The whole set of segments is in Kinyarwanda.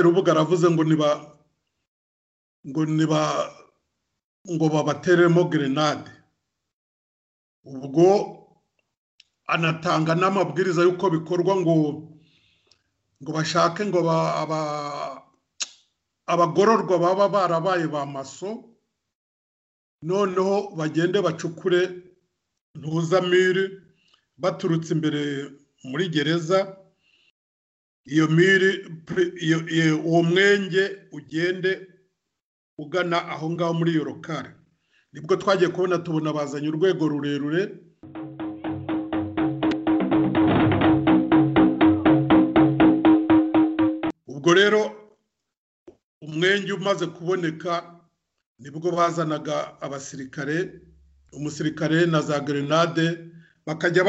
rubuga aravuze ngo niba ngo niba ngo babateremo gerenade ubwo anatanga n'amabwiriza y'uko bikorwa ngo ngo bashake ngo abagororwa baba barabaye ba maso noneho bagende bacukure ntuzamire baturutse imbere muri gereza iyo miri uwo mwenge ugende ugana aho ngaho muri iyo rokari nibwo twagiye kubona tubona bazanye urwego rurerure ubwo rero umwenge umaze kuboneka nibwo bazanaga abasirikare umusirikare na za gerenade bakajya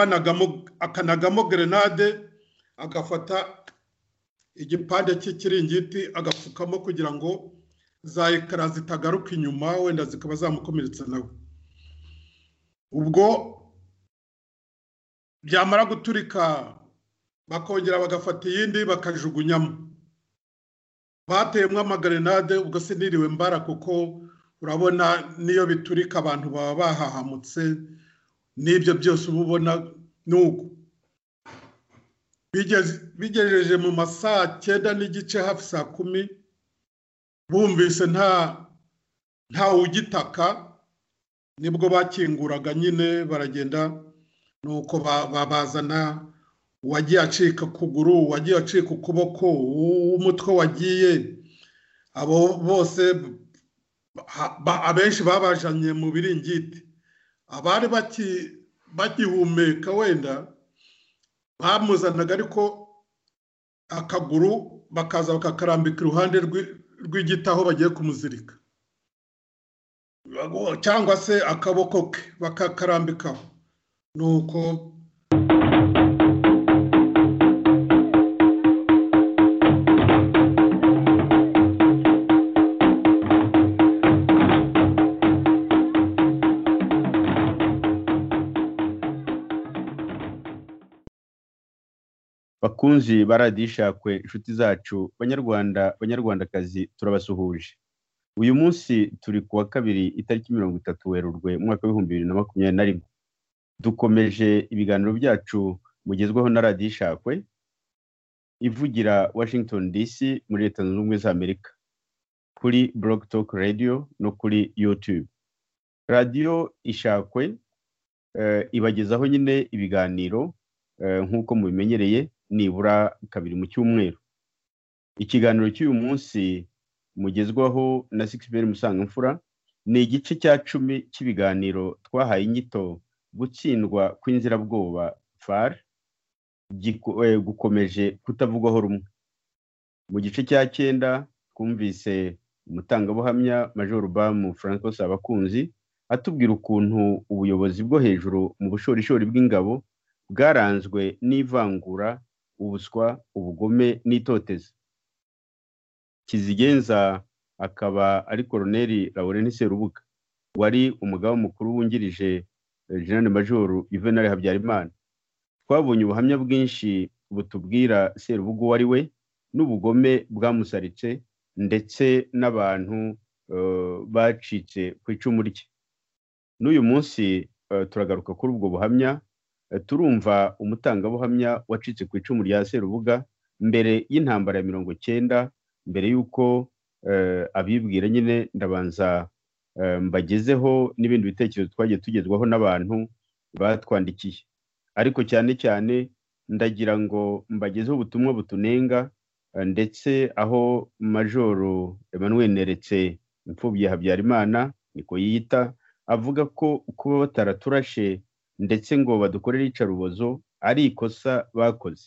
akanagamo gerenade agafata igipande cy'ikiringiti agapfukamo kugira ngo za ekara zitagaruka inyuma wenda zikaba zamukomeretsa nawe ubwo byamara guturika bakongera bagafata iyindi bakajugunyamo bateyemo amagarenade ubwo siniriwe mbara kuko urabona n'iyo biturika abantu baba bahahamutse n'ibyo byose uba ubona n'uko bigejeje mu ma saa cyenda n'igice hafi saa kumi bumvise nta nta ugitaka nibwo bakinguraga nyine baragenda nuko babazana uwagiye acika ukuguru uwagiye acika ukuboko umutwe wagiye abo bose abenshi babajanye mu biringiti abari bagihumeka wenda bamuzanaga ariko akaguru bakaza bakakarambika iruhande rw'igiti aho bagiye kumuzirika cyangwa se akaboko ke bakakarambikaho nuko bakunzi baradishakwe inshuti zacu banyarwanda banyarwandakazi turabasuhuje uyu munsi turi ku wa kabiri itariki mirongo itatu werurwe umwaka w'ibihumbi bibiri na makumyabiri na rimwe dukomeje ibiganiro byacu mugezweho na radishakwe ivugira washington dc muri leta zunze ubumwe za amerika kuri blog talk radio no kuri youtube radiyo ishakwe ibagezaho nyine ibiganiro nk'uko mubimenyereye nibura kabiri mu cyumweru ikiganiro cy'uyu munsi mugezwaho na sikisiberi musangamfura ni igice cya cumi cy'ibiganiro twahaye inyito gutsindwa kw'inzirabwoba far gukomeje kutavugwaho rumwe mu gice cya cyenda twumvise umutangabuhamya major bamu francois abakunzi atubwira ukuntu ubuyobozi bwo hejuru mu bushorishori bw'ingabo bwaranzwe n'ivangura ubuswa ubugome n'itoteza kizigenza akaba ari koroneri laurent serubuga wari umugaba mukuru wungirije jeanine majoru juvenal habyarimana twabonye ubuhamya bwinshi butubwira serubuga uwo ari we n'ubugome bwamusaritse ndetse n'abantu bacitse ku icumu rye n'uyu munsi turagaruka kuri ubwo buhamya turumva umutangabuhamya wacitse ku icumu rya serubuga mbere y'intambara ya mirongo cyenda mbere y'uko abibwira nyine ndabanza mbagezeho n'ibindi bitekerezo twagiye tugezwaho n'abantu batwandikiye ariko cyane cyane ndagira ngo mbagezeho ubutumwa butunenga ndetse aho majoro Emmanuel neretse imfubyi habyarimana niko yiyita avuga ko kuba bataraturashe ndetse ngo badukorere iyicarubozo ari ikosa bakoze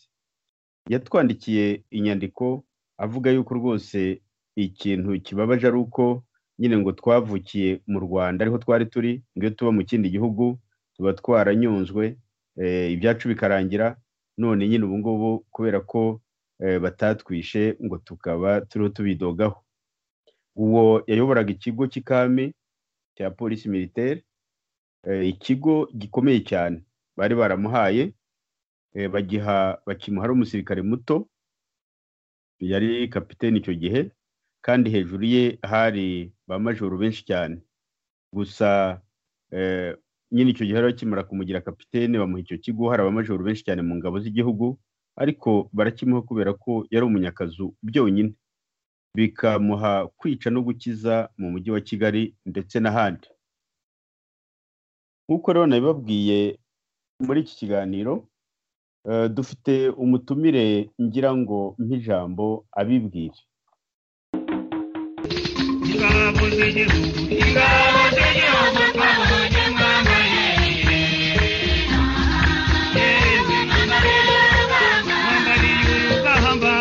yatwandikiye inyandiko avuga yuko rwose ikintu kibabaje ari uko nyine ngo twavukiye mu rwanda ariho twari turi ngo tuba mu kindi gihugu tuba twaranyunzwe ibyacu bikarangira none nyine ubu ngubu kubera ko batatwishe ngo tukaba turiho tubidogaho uwo yayoboraga ikigo cy'ikami cya polisi militeri ikigo gikomeye cyane bari baramuhaye bagiha bakimuha ari umusirikare muto yari kapiteni icyo gihe kandi hejuru ye hari ba majoro benshi cyane gusa eh, nyine icyo gihe bakimara kumugira kapitene bamuha icyo kigo hari abamajoro benshi cyane mu ngabo z'igihugu ariko barakimuha kubera ko yari umunyakazu byonyine bikamuha kwica no gukiza mu mujyi wa kigali ndetse n'ahandi nk'uko rero nabibabwiye muri iki kiganiro eh, dufite umutumire ngira ngo mp'ijambo abibwire ingabo z'igihugu ingabo z'igihugu twabonye mwanga yewe yewe mwangariye urugamba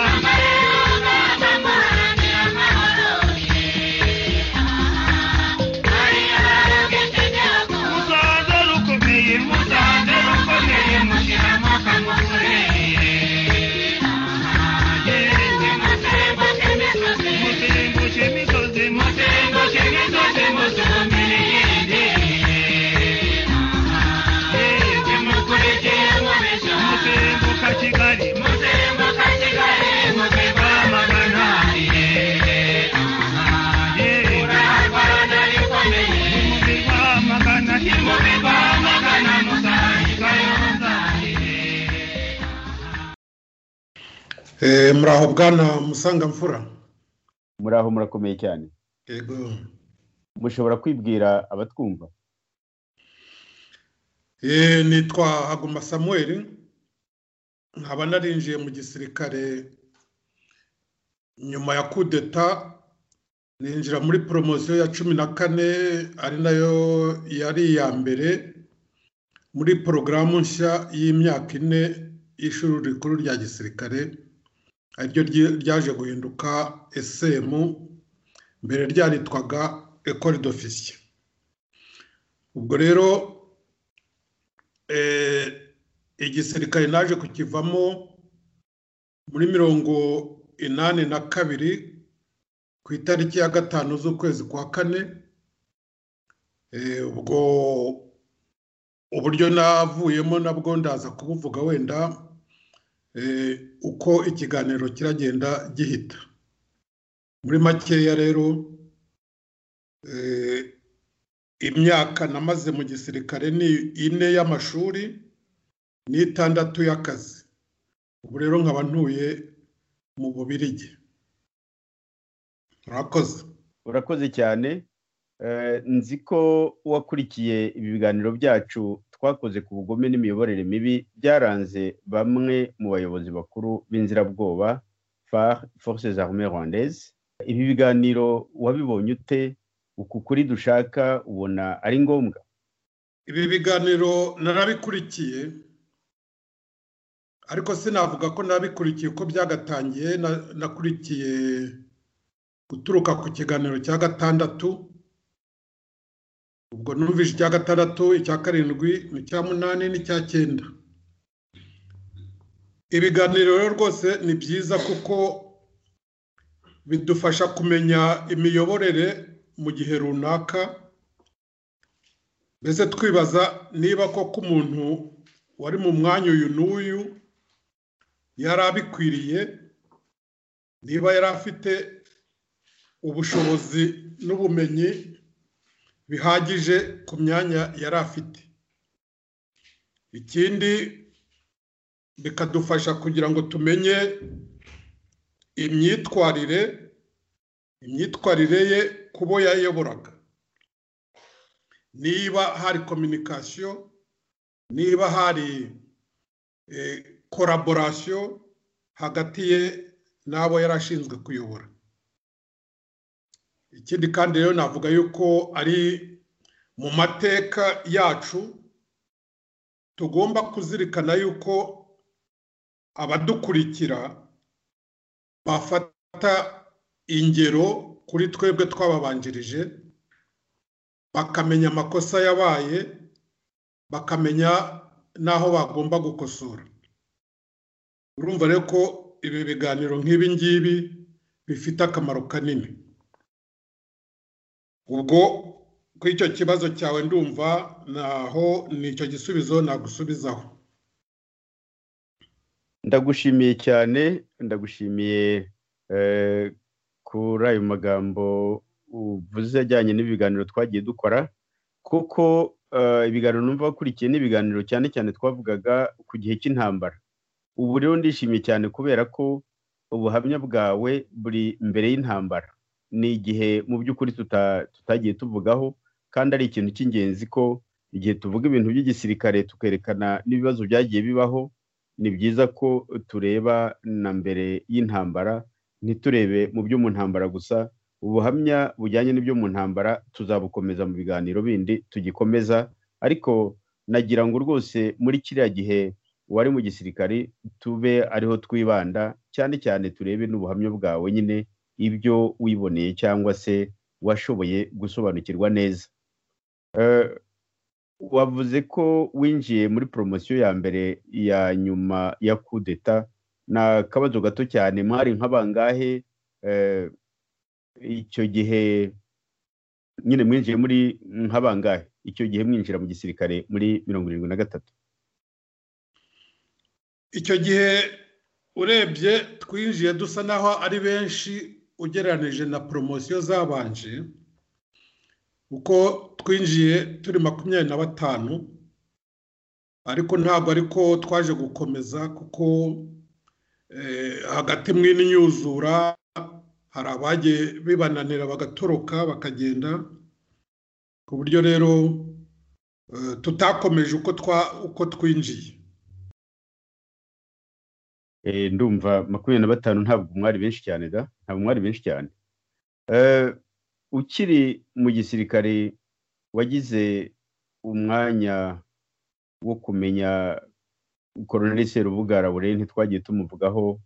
musanze rukomeye musanze rukomeye mushyira amaka mukoreye yewe muzengushe imisozi muzengushe imisozi musumbire iyindi yewe mukurikire muzenguka kigali muzenguka kigali muziva amagana urarwana rikomeye muziva amagana muziva amagana musangizayo muzangire Eh, muraho bwana musangamfura muri aho murakomeye cyane yego mushobora kwibwira abatwumva Eh, nitwa haguma samuel nkaba narinjiye mu gisirikare nyuma ya kudeta ninjira muri poromosiyo ya cumi na kane ari nayo yari iya mbere muri porogaramu nshya y'imyaka ine y'ishuri rikuru rya gisirikare ariryo ryi- ryaje guhinduka esemu mbere ryaritwaga ekore d'ofisiye ubwo rero eh, igisirikare naje kukivamo muri mirongo inani na kabiri ku itariki ya gatanu z'ukwezi kwa kane Eh, ubwo uburyo navuyemo nabwo ndaza kubuvuga wenda eh, uko ikiganiro kiragenda gihita muri makeya rero eh, imyaka namaze mu gisirikare ni ine y'amashuri n'itandatu y'akazi ubu rero nkaba ntuye mu bubirigi murakoze urakoze cyane Eh, nzi ko wakurikiye ibi biganiro byacu twakoze ku bugome n'imiyoborere mibi byaranze bamwe mu bayobozi bakuru b'inzirabwoba FAR forces armées rwandaises ibi biganiro wabibonye ute uku kuri dushaka ubona ari ngombwa ibi biganiro narabikurikiye ariko sinavuga ko nabikurikiye uko byagatangiye na- nakurikiye guturuka ku kiganiro cya gatandatu ubwo numvise icya gatandatu icya karindwi n'icya munani n'icya cyenda ibiganiro rero rwose ni byiza kuko bidufasha kumenya imiyoborere mu gihe runaka mbese twibaza niba koko umuntu wari mu mwanya uyu n'uyu yari abikwiriye niba yari afite ubushobozi n'ubumenyi bihagije ku myanya yari afite ikindi bikadufasha kugira ngo tumenye imyitwarire imyitwarire ye ku bo yayoboraga niba hari kominikasiyo niba hari koraborasiyo hagati ye n'abo yari ashinzwe kuyobora ikindi kandi rero navuga yuko ari mu mateka yacu tugomba kuzirikana yuko abadukurikira bafata ingero kuri twebwe twababanjirije bakamenya amakosa yabaye bakamenya n'aho bagomba gukosora urumva rero ko ibi biganiro nk'ibi ngibi bifite akamaro kanini ubwo kuri icyo kibazo cyawe ndumva naho nicyo gisubizo nagusubizaho ndagushimiye cyane ndagushimiye eh, kuri ayo magambo uvuze ajyanye n'ibiganiro twagiye dukora kuko eh, ibiganiro numva wakurikiye ni ibiganiro cyane cyane twavugaga ku gihe cy'intambara ubu rero ndishimye cyane kubera ko ubuhamya bwawe buri mbere y'intambara ni igihe mu by'ukuri tuta- tutagiye tuvugaho kandi ari ikintu cy'ingenzi ko igihe tuvuga ibintu by'igisirikare tukerekana n'ibibazo byagiye bibaho ni byiza ko tureba na mbere y'intambara ntiturebe mu byo mu ntambara gusa ubuhamya bujyanye n'ibyo mu ntambara tuzabukomeza mu biganiro bindi tugikomeza ariko nagira ngo rwose muri kiriya gihe uwari mu gisirikare tube ariho twibanda cyane cyane turebe n'ubuhamya bwawe nyine ibyo wiboneye cyangwa se washoboye gusobanukirwa neza Eh, wavuze ko winjiye muri poromosiyo ya mbere ya nyuma ya kudeta ni akabazo gato cyane mwari nk'abangahe eh, icyo gihe nyine mwinjiye muri nk'abangahe icyo gihe mwinjira mu gisirikare muri mirongo irindwi na gatatu icyo gihe urebye twinjiye dusa naho ari benshi ugereranije na poromosiyo zabanje kuko twinjiye turi makumyabiri na batanu ariko ntabwo ariko twaje gukomeza kuko eh, hagati mw'inyuzura hari abagiye bibananira bagatoroka bakagenda ku buryo rero eh, tutakomeje uko twa- uko twinjiye Eh, ndumva makumyabiri na batanu ntabwo mwari benshi cyane da ntabwo mwari benshi cyane Eh, ukiri mu gisirikare wagize umwanya wo kumenya koroneli serubuga rabureni ntitwagiye tumuvugaho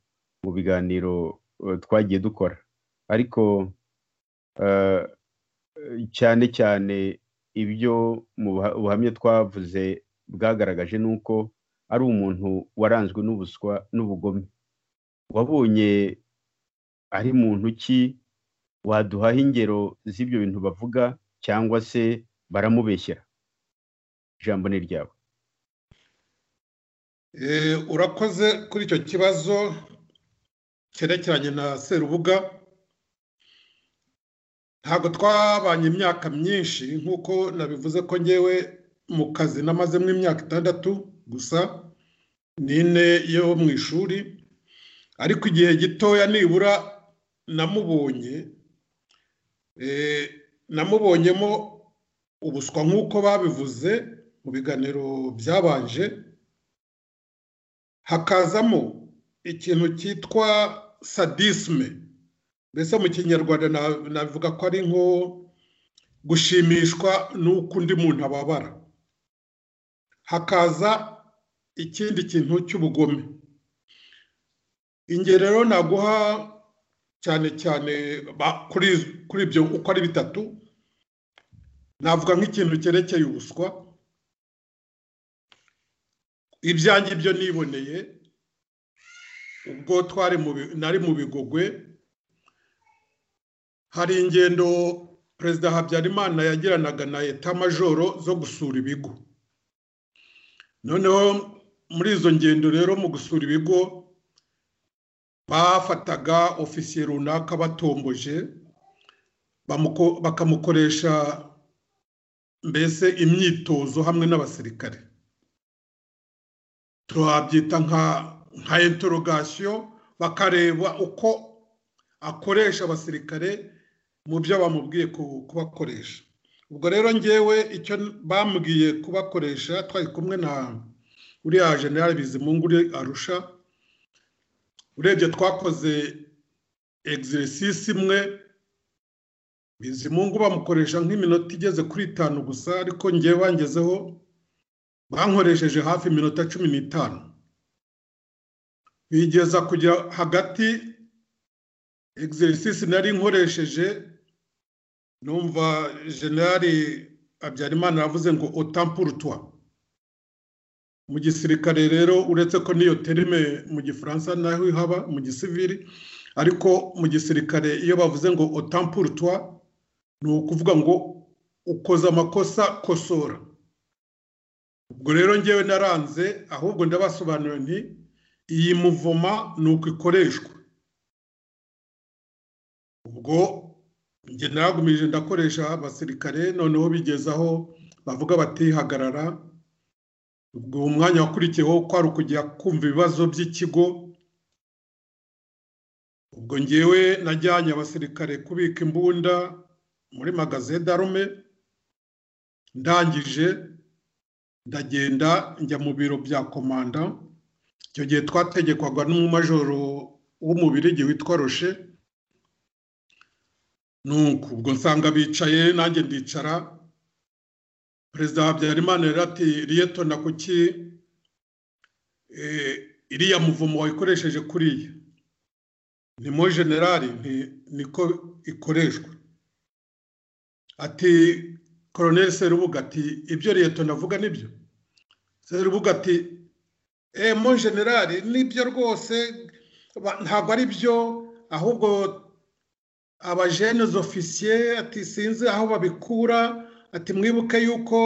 mu biganiro eh, twagiye dukora ariko eh, cyane cyane ibyo mu buha- buhamya twavuze bwagaragaje ni uko ari umuntu waranzwe n'ubuswa n'ubugome wabonye ari muntu ki waduhaho ingero z'ibyo bintu bavuga cyangwa se baramubeshyera ijambo ni ryawe Eh, urakoze kuri icyo kibazo cyerekeranye na serubuga ntabwo twabanye imyaka myinshi nk'uko nabivuze ko ngewe mu kazi namazemo imyaka itandatu gusa n'ine yo mu ishuri ariko igihe gitoya nibura namubonye eh, namubonyemo ubuswa nk'uko babivuze mu biganiro byabanje hakazamo ikintu cyitwa sadisme mbese mu kinyarwanda na- navuga ko ari nko gushimishwa n'uko undi muntu ababara hakaza ikindi kintu cy'ubugome ingero rero naguha cyane cyane ba- kuri kuri ibyo uko ari bitatu navuga nk'ikintu cyerekeye ubuswa ibyanjye byo niboneye ubwo twari mu bi- nari mu bigogwe hari ingendo perezida habyarimana yagiranaga na eta majoro zo gusura ibigo noneho muri izo ngendo rero mu gusura ibigo bafataga ofisiye runaka batomboje bamuko- bakamukoresha mbese imyitozo hamwe n'abasirikare twabyita nka nka interogasiyo bakareba uko akoresha abasirikare mu byo bamubwiye ku- kubakoresha ubwo rero ngewe icyo bambwiye kubakoresha twari kumwe na uriya general bizimungu uri arusha urebye twakoze exercise imwe bizimungu bamukoresha nk'iminota igeze kuri itanu gusa ariko ngewe bangezeho bankoresheje hafi iminota cumi n'itanu bigeza kujya hagati exercise nari nkoresheje numva generali habyarimana yavuze ngo otampurutwa mu gisirikare rero uretse ko n'iyo terime mu gifaransa naho ihaba mu gisivili ariko mu gisirikare iyo bavuze ngo otampurutwa ni ukuvuga ngo ukoze amakosa kosora ubwo rero ngewe naranze ahubwo ndabasobanuriye nti iyi muvoma ni uko ikoreshwa ngo njye nagumirije ndakoresha abasirikare noneho bigeze aho bavuga batihagarara ubwo uwo mwanya wakurikiyeho kwari ukujya kumva ibibazo by'ikigo ubwo ngewe najyanye abasirikare kubika imbunda muri magaze darume ndangije ndagenda njya mu biro bya komanda icyo gihe twategekwaga n'umumajoro w'umubirigi witwa roshe nuko ubwo nsanga bicaye nanjye ndicara perezida wa habyarimana yari ati riyetona kuki iriya muvumo wayikoresheje kuriya ni mo generali niko ikoreshwa ati koroneli serubuga ati ibyo riyetona avuga nibyo serubuga ati mo generali nibyo rwose ntabwo ari byo ahubwo abajenes ofisiye ati sinzi aho babikura ati mwibuke yuko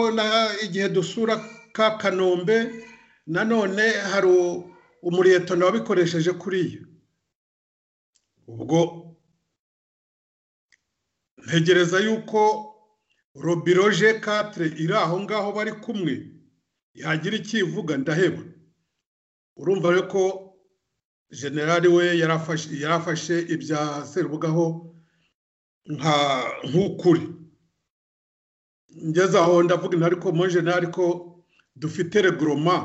igihe dusura ka kanombe nanone hari umuriyetona wabikoresheje kuriya ubwo ntegereza yuko robiro je katire iri aho ngaho bari kumwe yagira icyo ivuga ndaheba urumva ko generali we yarafashe ibya serubugaho nk'ukuri ngeze aho ndavuga intare ko mo generali ko dufite regoroma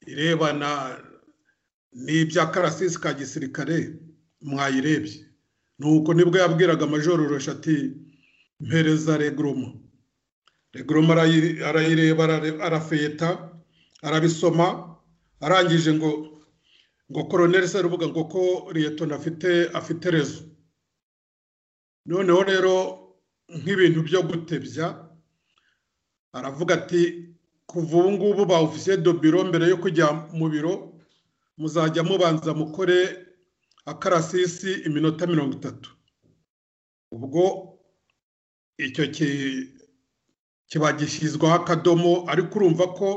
irebana n'ibya karasisi ka gisirikare mwayirebye nuko nibwo yabwiraga amajororoshi ati mpereza regoroma regoroma arayireba arafeta arabisoma arangije ngo ngo koroneli serubuga ngo ko liyetona afite afite rezo noneho rero nk'ibintu byo gutebya aravuga ati kuva ubu ngubu ba ofisiye do biro mbere yo kujya mu biro muzajya mubanza mukore akarasisi iminota mirongo itatu ubwo icyo kiba gishyizwaho akadomo ariko urumva ko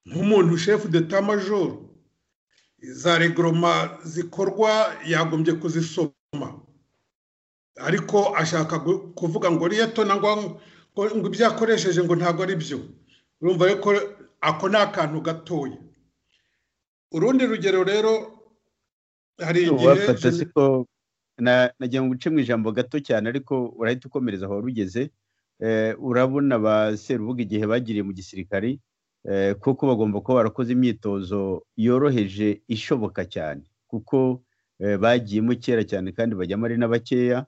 nk'umuntu shefu deta majoro za regoroma zikorwa yagombye kuzisoma ariko ashaka kuvuga ngo riyetona ngo ibyo yakoresheje ngo ntabwo ari byo urumva ko ako ni akantu gatoya urundi rugero rero hari igihe nagira ngo uce mu ijambo gato cyane ariko urahita ukomereza aho rugeze urabona ba serubuga igihe bagiriye mu gisirikari kuko bagomba kuba barakoze imyitozo yoroheje ishoboka cyane kuko bagiyemo kera cyane kandi bajyamo ari na bakeya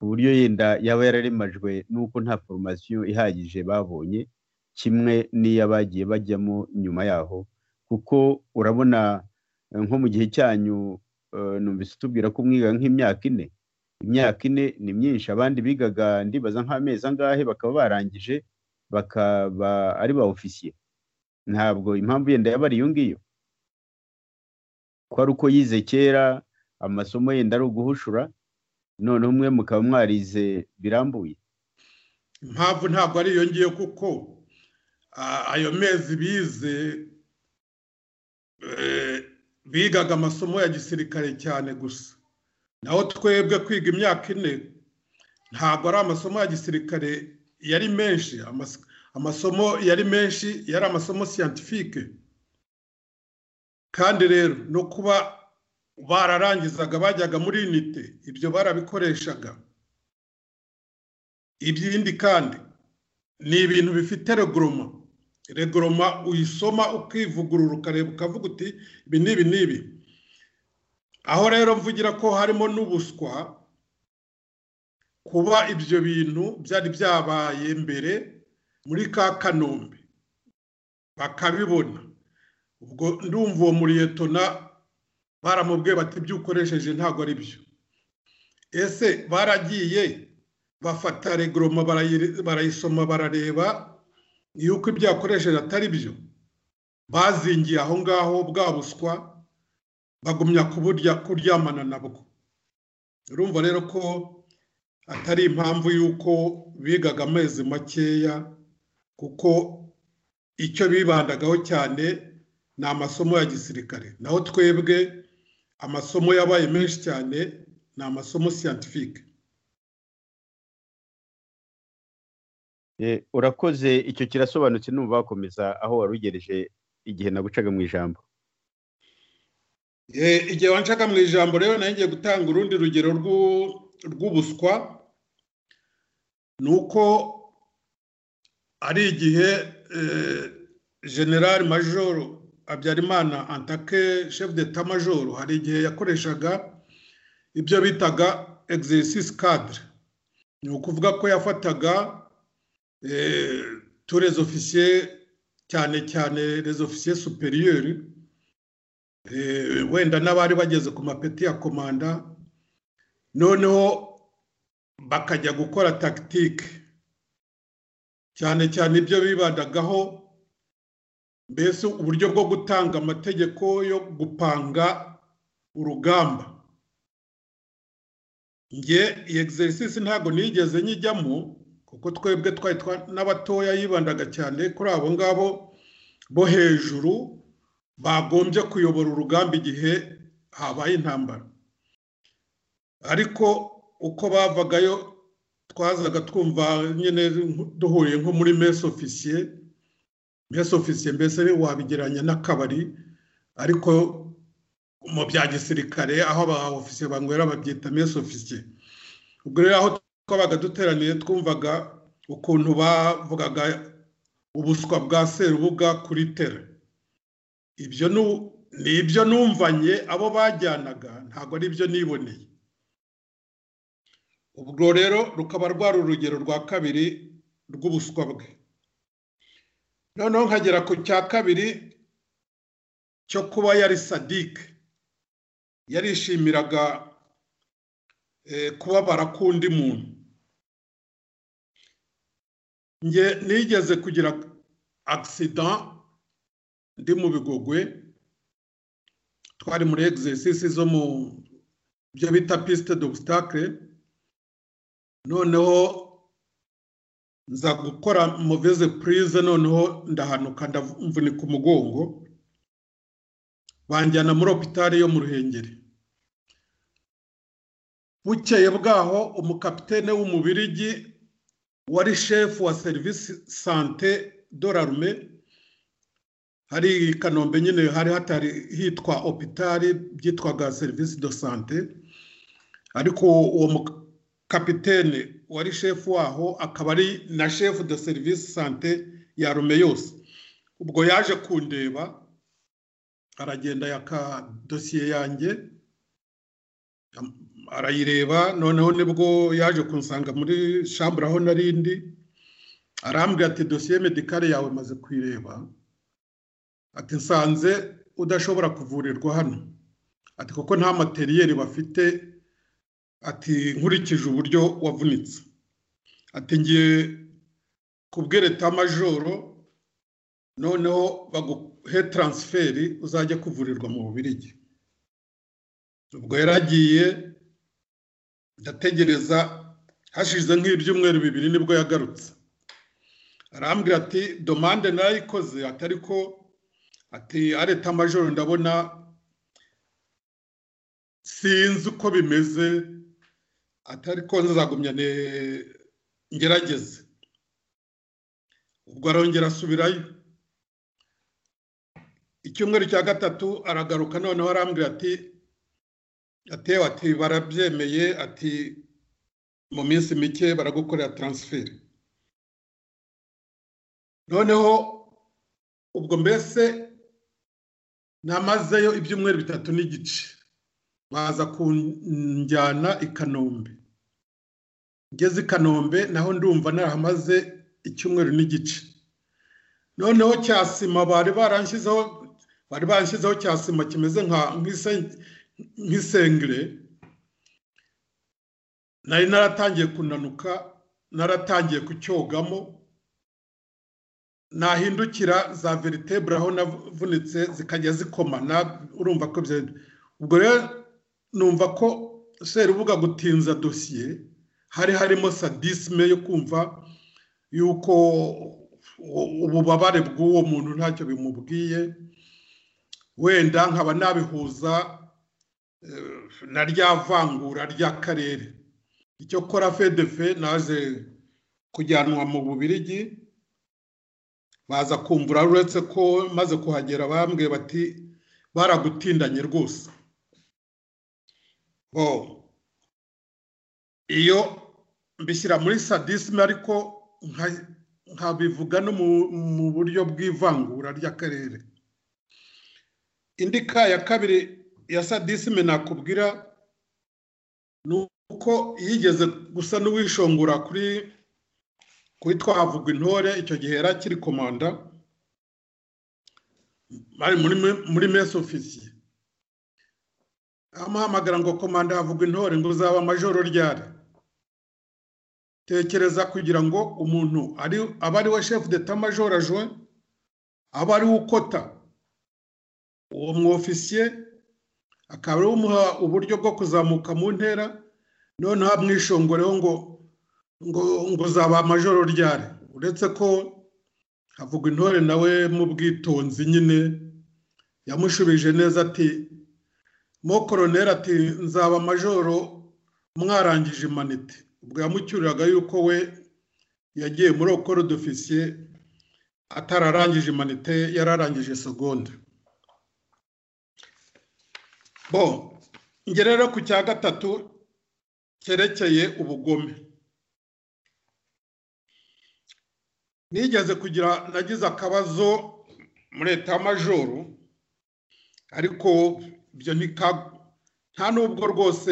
ku buryo yenda yaba yararemajwe n'uko nta foromasiyo ihagije babonye kimwe n'iyo bagiye bajyamo nyuma yaho kuko urabona nko mu gihe cyanyu numvise utubwira ko umwiga nk'imyaka ine imyaka ine ni myinshi abandi bigaga ndibaza nk'amezi angahe bakaba barangije bakaba ari ba ofisiye ntabwo impamvu yenda yaba ari iyo ngiyo ko ari uko yize kera amasomo yenda ari uguhushura noneho umwe mukaba mwarize birambuye impamvu ntabwo ari iyo ngiyo kuko ayo mezi bize bigaga amasomo ya gisirikare cyane gusa naho twebwe kwiga imyaka ine ntabwo ari amasomo ya gisirikare yari menshi amasomo yari menshi yari amasomo siyantifike kandi rero no kuba bararangizaga bajyaga muri inite ibyo barabikoreshaga ibindi kandi ni ibintu bifite regoroma regoroma uyisoma ukivugurura ukareba ukavuga uti ibi n'ibi n'ibi aho rero mvugira ko harimo n'ubuswa kuba ibyo bintu byari byabaye mbere muri ka kanombe bakabibona ubwo ndumva uwo muriyetona baramubwiye bati ibyo ukoresheje ntabwo ari byo ese baragiye bafata regoroma barayisoma barareba yuko ibyo yakoresheje atari byo bazingiye aho ngaho bwa buswa bagumya kuburya kuryamana nabwo urumva rero ko atari impamvu y'uko bigaga amezi makeya kuko icyo bibandagaho cyane ni amasomo ya gisirikare naho twebwe amasomo yabaye menshi cyane ni amasomo siyantifike Eh, urakoze icyo kirasobanutse numva wakomeza aho wari ugereje igihe nagucaga mu ijambo Eh, igihe wanshaka mu ijambo rero nayo ngiye gutanga urundi rugero rw'u- rw'ubuswa ni uko ari igihe eh, general major habyarimana antake chef d'etat major hari igihe yakoreshaga ibyo bitaga exercice cadre ni ukuvuga ko yafataga eh, tous les officiers cyane cyane les officiers supérieurs Eh, wenda n'abari bageze ku mapeti ya komanda noneho bakajya gukora tagitike cyane cyane ibyo bibandagaho mbese uburyo bwo gutanga amategeko yo gupanga urugamba nge iyi egiserisisi ntabwo nigeze nyijyamo kuko twebwe twari twa- n'abatoya yibandaga cyane kuri abo ngabo bo hejuru bagombye kuyobora urugamba igihe habaye intambara ariko uko bavagayo twazaga twumva nyine duhuye nko muri mesi ofisiye mesi ofisiye mbese wabigereranya n'akabari ariko mu bya gisirikare aho aba ofisiye banywera babyita mesi ofisiye ubwo rero aho twabaga duteraniye twumvaga ukuntu bavugaga ubuswa bwa serubuga kuri tera ibyo nu- ni ibyo numvanye abo bajyanaga ntabwo ari ibyo niboneye ubwo rero rukaba rwari urugero rwa kabiri rw'ubuswa bwe noneho nkagera ku cya kabiri cyo kuba yari sadike yarishimiraga eh, kubabara k'undi muntu nge nigeze kugira accident ndi mu bigogwe twari muri egisesisi zo mu byo bita pisite d'obstacle noneho nza gukora muveze purize noneho ndahanuka ndamvunika umugongo banjyana muri opitari yo mu ruhengeri bukeye bwaho umukapitene w'umubirigi wari shefu wa serivisi sante dorarume hari i kanombe nyine hari hatari hitwa opitari byitwaga serivisi do sante ariko uwo mukapitene wari shefu waho akaba ari na shefu de serivisi sante ya rume yose ubwo yaje kundeba aragenda yaka dosiye yanjye arayireba noneho nibwo yaje kunsanga muri shambure aho narindi arambwira ati dosiye medikare yawe maze kuyireba ati nsanze udashobora kuvurirwa hano ati kuko nta materiyeri bafite ati nkurikije uburyo wavunitse ati ngiye kubwira etamajoro noneho baguhe taransiferi uzajya kuvurirwa mu bubirigi ubwo yaragiye ndategereza hashize nk'ibyumweru bibiri nibwo yagarutse arambwira ati domande narayikoze atari ko ati areta majoro ndabona sinzi uko bimeze atari ko nzagumya ne- ngerageze ubwo arongera asubirayo icyumweru cya gatatu aragaruka noneho arambwira ati atewe ati barabyemeye ati mu minsi mike baragukorera taransiferi noneho ubwo mbese namazeyo ibyumweru bitatu n'igice baza kunjyana i kanombe ngeze i kanombe naho ndumva narahamaze icyumweru n'igice noneho cya sima bari baranshyizeho bari banshyizeho cya sima kimeze nka nk'isen- nk'isengere nari naratangiye kunanuka naratangiye kucyogamo nahindukira za veritebura aho navunitse zikajya zikomana urumva ko bya ubwo rero numva ko serubuga gutinza dosiye hari harimo sadisme yo kumva yuko u- ububabare bw'uwo muntu ntacyo bimubwiye wenda nkaba nabihuza na rya vangura ry'akarere icyo kora fedefe naze kujyanwa mu bubirigi baza kumvura uretse ko maze kuhagera bambwiye bati baragutindanye rwose bo iyo mbishyira muri sadisme ariko nkabivuga no mu buryo bw'ivangura ry'akarere indi ka ya kabiri ya sadisme nakubwira ni uko yigeze gusa n'uwishongora kuri kuri twavuga intore icyo gihe yari akiri komanda bari muri mesi ofisiye amuhamagara ngo komanda havugwa intore ngo uzaba amajoro ryari tekereza kugira ngo umuntu aba ari we shefu deta majoro aje aba ari we ukota uwo mwofisiye akaba ari umuha uburyo bwo kuzamuka mu ntera noneho amwishingureho ngo ngo ngo uzaba amajoro ryari uretse ko havugwa intore nawe mu bwitonzi nyine yamushubije neza ati mo koroneri ati nzaba amajoro mwarangije imanite ubwo yamucyuriraga yuko we yagiye muri okoro dofisiye atararangije imanite yararangije segonda bo ngere rero ku cya gatatu cyerekeye ubugome nigeze kugira nagize akabazo muri leta majoro ariko ibyo nta n'ubwo rwose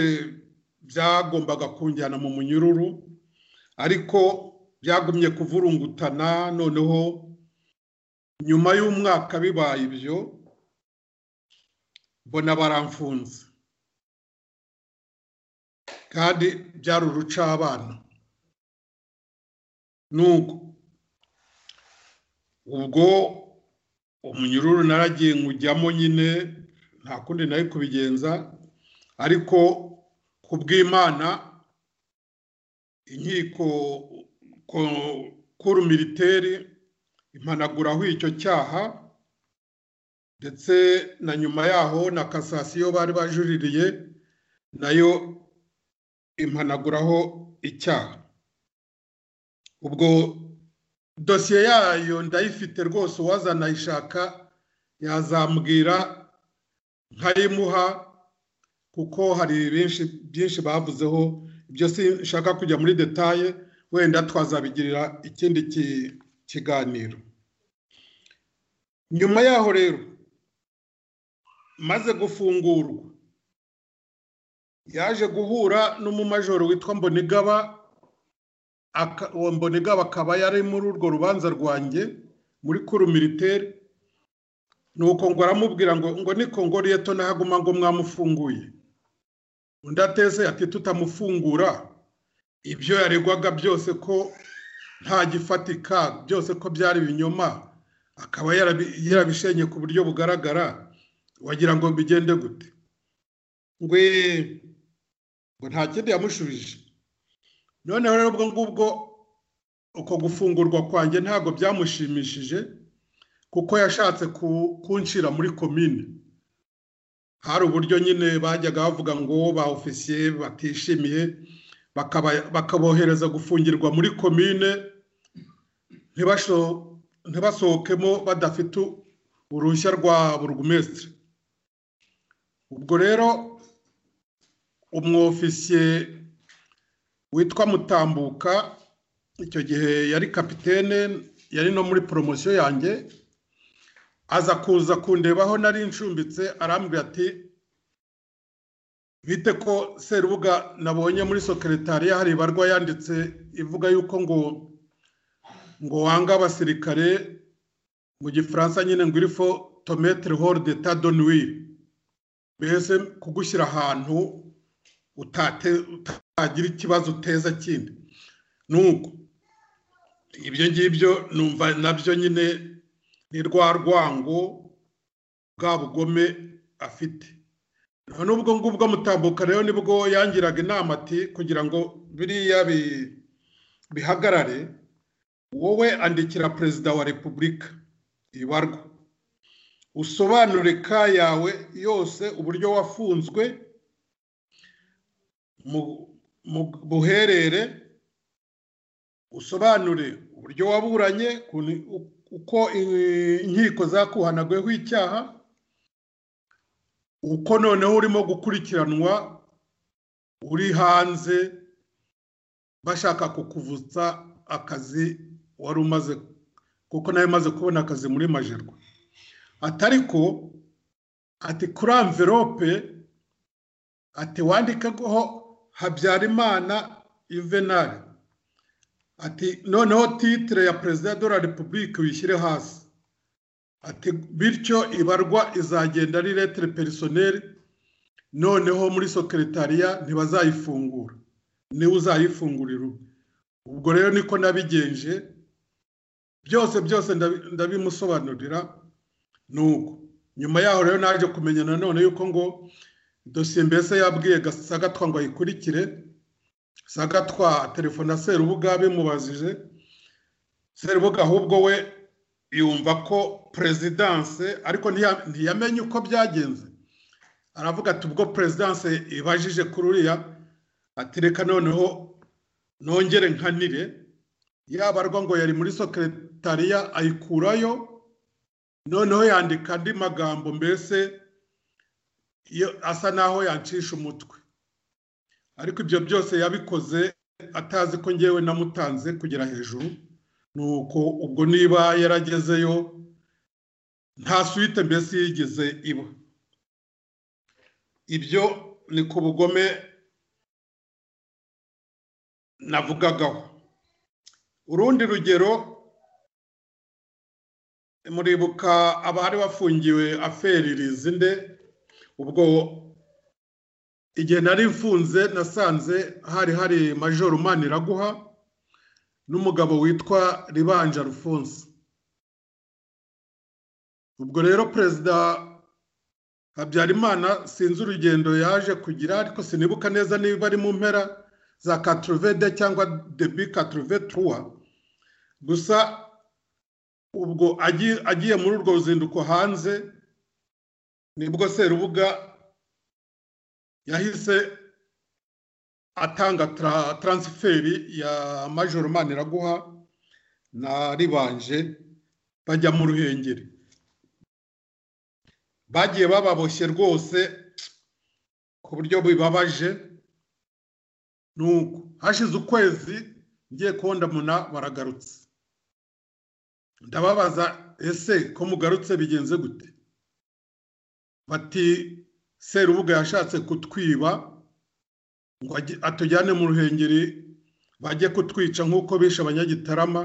byagombaga kunjyana mu munyururu ariko byagumye kuvurungutana noneho nyuma y'umwaka bibaye ibyo mbona baramfunze kandi byari urucabana n'ubwo ubwo umunyururu naragiye nkujyamo nyine nta kundi nayo kubigenza ariko ku bw'imana inkiko kuru militeri impanaguraho icyo cyaha ndetse na nyuma yaho na kasasiyo bari bajuririye nayo impanaguraho icyaha ubwo dosiye yayo ndayifite rwose uwazanayishaka yazambwira nkayimuha kuko hari benshi byinshi bavuzeho ibyo sinshaka kujya muri detaye wenda twazabigirira ikindi kiganiro nyuma yaho rero maze gufungurwa yaje guhura n'umumajoro witwa mbonigaba uwo mbonigaba akaba yari muri urwo rubanza rwanjye muri kuru militeri nuko ngo aramubwira ngo ngo niko ngo reto nahaguma ngo mwamufunguye undi ateze ati tutamufungura ibyo yaregwaga byose ko nta gifatika byose ko byari ibinyoma akaba yarabishenye ku buryo bugaragara wagira ngo bigende gute ngwe ngo nta kindi yamushubije noneho rero ubwo ngubwo uko gufungurwa kwanjye ntabwo byamushimishije kuko yashatse kunshyira muri komine hari uburyo nyine bajyaga bavuga ngo ba ofisiye batishimiye bakabohereza gufungirwa muri komine ntibasohokemo badafite uruhushya rwa burugumesitiri ubwo rero umwofisiye witwa mutambuka icyo gihe yari kapitene yari no muri poromosiyo yanjye aza kuza kundebaho nari nshumbitse arambwira ati bite ko serubuga nabonye muri sokeretariya hari ibarwa yanditse ivuga yuko ngo ngo wanga abasirikare mu gifaransa nyine ngo irifo tometere hori de tadonwi mbese kugushyira ahantu utagira ikibazo uteza kindi nuko ibyo ngibyo numva nabyo nyine ni rwa rwango bwa bugome afite n'ubwo ngubwo mutambuka rero nibwo yangiraga inama ati kugira ngo biriya bihagarare wowe andikira perezida wa repubulika ibarwa usobanure ka yawe yose uburyo wafunzwe mu buherere usobanure uburyo waburanye uko inkiko zakuhanaguyeho icyaha uko noneho urimo gukurikiranwa uri hanze bashaka kukuvutsa akazi wari umaze kuko nawe umaze kubona akazi muri majerwa atari ko ati kuri amverope ati wandikeho habyarimana yuvenali ati noneho titire ya perezida de la repubulike wishyire hasi ati bityo ibarwa izagenda ari letire perisoneri noneho muri sokeretariya ntibazayifungura niwe uzayifungurira ubwo rero niko nabigenje byose byose ndabimusobanurira nuko nyuma yaho rero naje kumenya nanone yuko ngo dosiye mbese yabwiye sagatwa ngo ayikurikire sagatwa telefone serubuga bimubajije serubuga ahubwo we yumva ko perezidanse ariko ntiyamenye uko byagenze aravuga ati ubwo perezidanse ibajije kuri uriya atereka noneho nongere nkanire yabarwa ngo yari muri sokeretariya ayikurayo noneho yandika andi magambo mbese asa naho yancisha umutwe ariko ibyo byose yabikoze atazi ko ngewe namutanze kugera hejuru ni uko ubwo niba yaragezeyo nta suite mbese yigeze iba ibyo ni ku bugome navugagaho urundi rugero muribuka abari bafungiwe aferi rizinde ubwo igihe nari mfunze nasanze hari hari majoro maniraguha n'umugabo witwa ribanje alphonse ubwo rero perezida habyarimana sinzi urugendo yaje kugira ariko sinibuka neza niba ari mu mpera za katuruvede cyangwa debi katuruve turuwa gusa ubwo agiye muri urwo ruzinduko hanze nibwo serubuga yahise atanga taransiferi ya majoro maniraguha na ribanje bajya mu ruhengeri bagiye bababoshye rwose ku buryo bibabaje nuko hashize ukwezi ngiye kubona baragarutse ndababaza ese ko mugarutse bigenze gute bati serubuga yashatse kutwiba ngo atujyane mu ruhengeri bajye kutwica nk'uko bishe abanyagitarama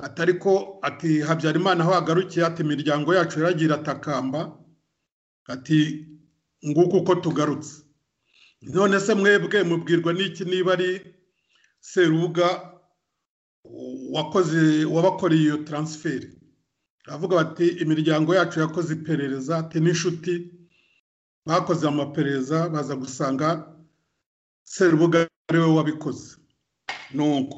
atari ko ati habyarimana aho agarukiye ati imiryango yacu yaragira atakamba ati nguko uko tugarutse none se mwebwe mubwirwa n'iki niba ari serubuga wakoze wabakoreye iyo taransiferi aravuga bati imiryango yacu yakoze iperereza ati n'inshuti bakoze amaperereza baza gusanga serubuga ariwe wabikoze nuko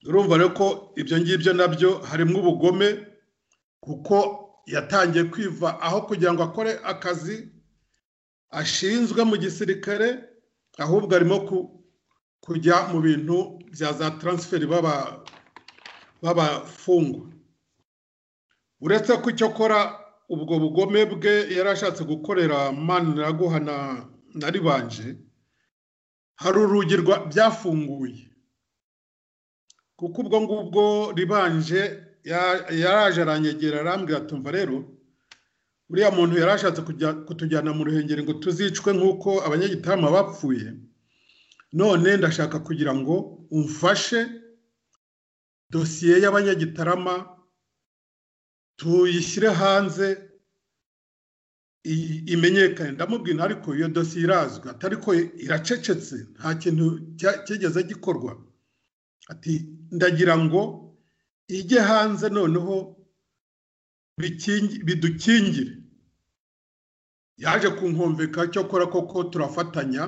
urumva rero ko ibyo ngibyo nabyo harimo ubugome kuko yatangiye kwiva aho kugira ngo akore akazi ashinzwe mu gisirikare ahubwo arimo kujya mu bintu bya za taransiferi b'abafungwa uretse ko icyo akora ubwo bugome bwe yari ashatse gukorera maniraguha na ribanje hari urugi byafunguye kuko ubwo ngubwo ribanje yaraje aranyegera arambwira tumva rero uriya muntu yari ashatse kutujyana mu ruhengeri ngo tuzicwe nk'uko abanyagitarama bapfuye none ndashaka kugira ngo umfashe dosiye y'abanyagitarama tuyishyire hanze imenyekane ndamubwira ariko iyo dosiye irazwi atari ko iracecetse nta kintu kigeze gikorwa ati ndagira ngo ijye hanze noneho bidukingire yaje kunkumvika icyo akora koko turafatanya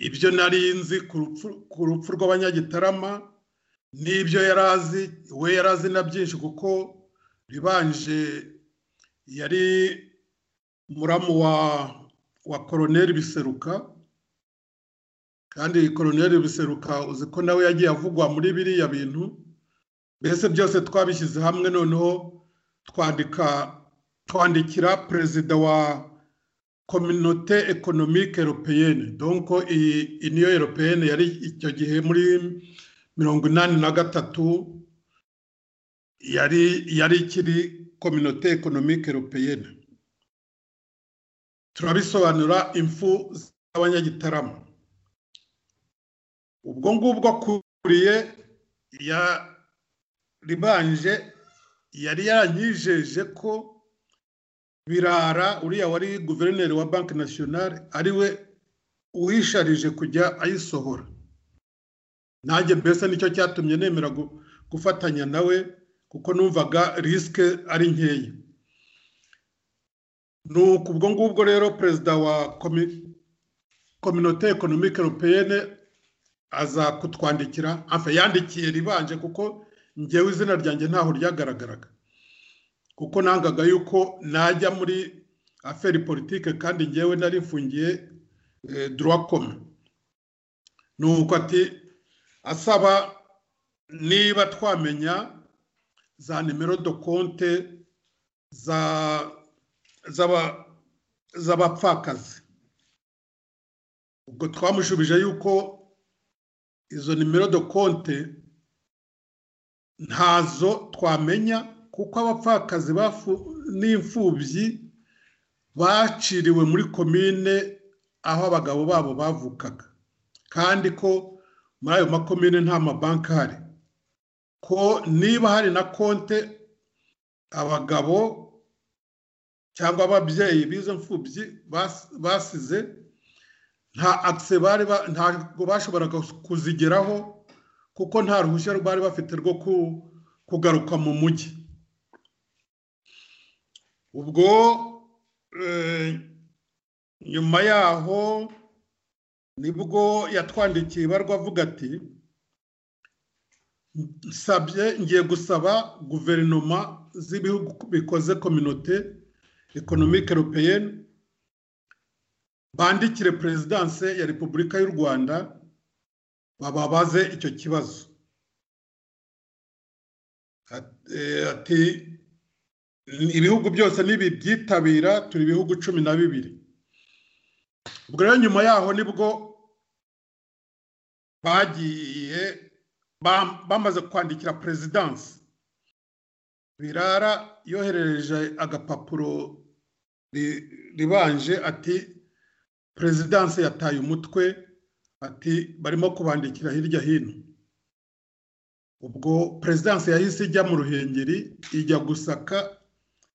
ibyo nari nzi ku rupfu rw'abanyagitarama n'ibyo yari azi we yari azi na byinshi kuko ribanje yari muramu wa wa koroneri biseruka kandi koroneri biseruka uzi ko nawe yagiye avugwa muri biriya bintu mbese byose twabishyize hamwe noneho twandika twandikira perezida wa kominote ekonomike eropeyene donko iyi iyi niyo eropeyene yari icyo gihe muri mirongo inani na gatatu yari yari ikiri kominote ekonomike eropeyene turabisobanura imfu z'abanyagitarama ubwo ngubwo akuriye ya ribanje yari yaranyijeje ko birara uriya wari guverineri wa banki nasiyonari ariwe uhisharije kujya ayisohora nanjye mbese nicyo cyatumye nemera gufatanya nawe kuko numvaga risike ari nkeya ni ubwo ngubwo rero perezida wa kominote ekonomike europeyene aza kutwandikira hafi yandikiye ribanje kuko ngewe izina ryanjye ntaho ryagaragaraga kuko nangaga yuko najya muri aferi politike kandi ngewe nari mfungiye durakome ni uko ati asaba niba twamenya za nimero do konte z'abapfakazi ubwo twamushubije yuko izo nimero do konte ntazo twamenya kuko abapfakazi n'imfubyi baciriwe muri komine aho abagabo babo bavukaga kandi ko muri ayo makomine nta mabanki ahari ko niba hari na konte abagabo cyangwa ababyeyi b'izo mfubyi basize nta akise bari ntabwo bashoboraga kuzigeraho kuko nta ruhushya bari bafite rwo kugaruka mu mujyi ubwo nyuma yaho nibwo yatwandikiye ibarwa avuga ati nsabye ngiye gusaba guverinoma z'ibihugu bikoze kominote ekonomike europeyene bandikire perezidanse ya repubulika y'u rwanda bababaze icyo kibazo ati ibihugu byose nibibyitabira turi ibihugu cumi na bibiri ubwo rero nyuma yaho nibwo bagiye bamaze kwandikira perezidansi birara yoherereje agapapuro ribanje ati perezidansi yataye umutwe ati barimo kubandikira hirya hino ubwo perezidansi yahise ijya mu ruhengeri ijya gusaka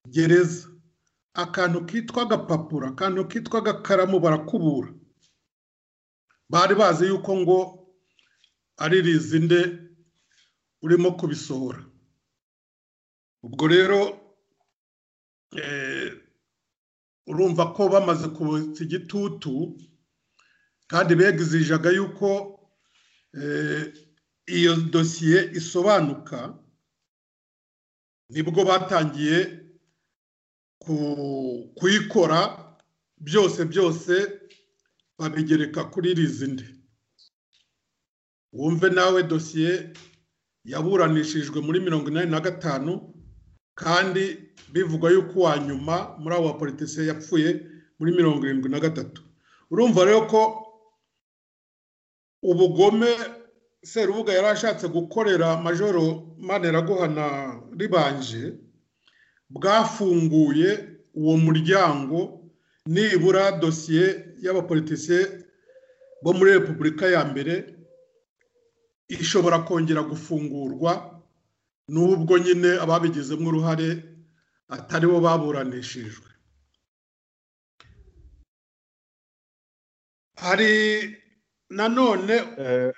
gereza akantu kitwa agapapuro akantu kitwa agakaramu barakubura bari bazi yuko ngo ari rizinde urimo kubisohora ubwo rero urumva ko bamaze kubutsa igitutu kandi begizijaga yuko iyo dosiye isobanuka nibwo batangiye kuyikora byose byose babigereka kuri rizindi wumve nawe dosiye yaburanishijwe muri mirongo inani na gatanu kandi bivugwa yuko uwa nyuma muri abo bapolitisiye yapfuye muri mirongo irindwi na gatatu urumva rero ko ubugome serubuga yari ashatse gukorera majoro maneraguhana ribanje bwafunguye uwo muryango nibura dosiye y'abapolitisiye bo muri repubulika ya mbere ishobora kongera gufungurwa n'ubwo nyine ababigizemo uruhare atari bo baburanishijwe hari nanone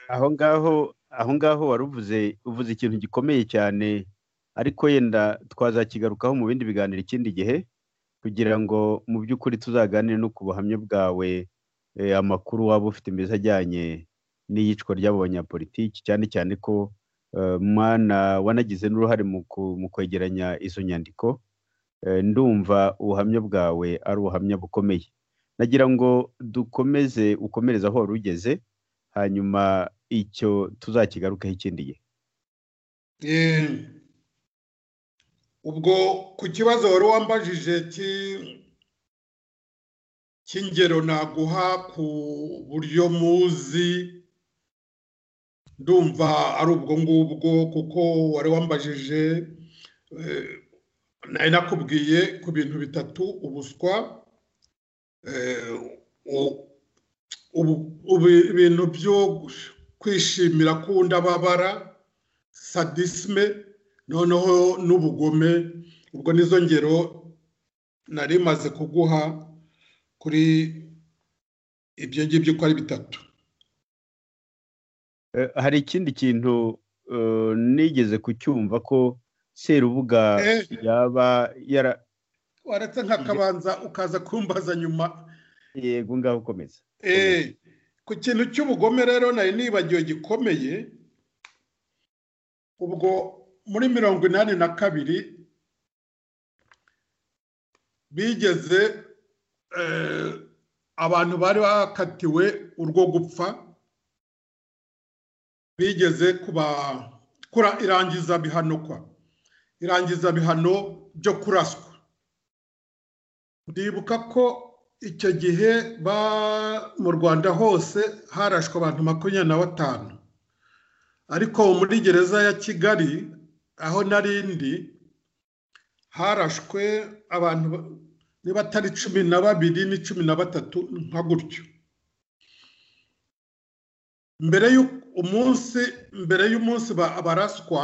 aho ngaho aho ngaho wari uvuze uvuze ikintu gikomeye cyane ariko yenda twazakigarukaho mu bindi biganiro ikindi gihe kugira ngo mu by'ukuri tuzaganire no ku buhamya bwawe amakuru waba ufite meza ajyanye n'iyicwa ry'abo banyapolitiki cyane cyane ko mwana wanagize n'uruhare mu kwegeranya izo nyandiko ndumva ubuhamya bwawe ari ubuhamya bukomeye nagira ngo dukomeze ukomereze aho wari ugeze hanyuma icyo tuzakigarukeho ikindi gihe Eh, ubwo ku kibazo wari wambajije ki- cy'ingero naguha ku buryo muzi ndumva ari ubwo ngubwo kuko wari wambajije eh, nari nakubwiye ku bintu bitatu ubuswa eh, u- ubu- ubu- ibintu byo kwishimira ko undi ababara sadisme noneho n'ubugome ubwo nizo ngero nari maze kuguha kuri ibyo ngibyo uko ari bitatu Eh, hari ikindi kintu eh, nigeze kucyumva ko serubuga Eh. yaba yara waretse nk'akabanza ukaza kumbaza nyuma yego ngaho ukomeza Eh, ku kintu cy'ubugome rero nari nibagiwe gikomeye ubwo muri mirongo inani na kabiri bigeze eh, abantu bari bakatiwe urwo gupfa bigeze kubakura irangiza bihano kwa irangiza bihano byo kuraswa ndibuka ko icyo gihe ba- mu rwanda hose harashwe abantu makumyabiri na batanu ariko muri gereza ya kigali aho nari ndi harashwe abantu ba- niba atari cumi na babiri ni cumi na batatu nka gutyo mbere y'u- umunsi mbere y'umunsi ba- abaraswa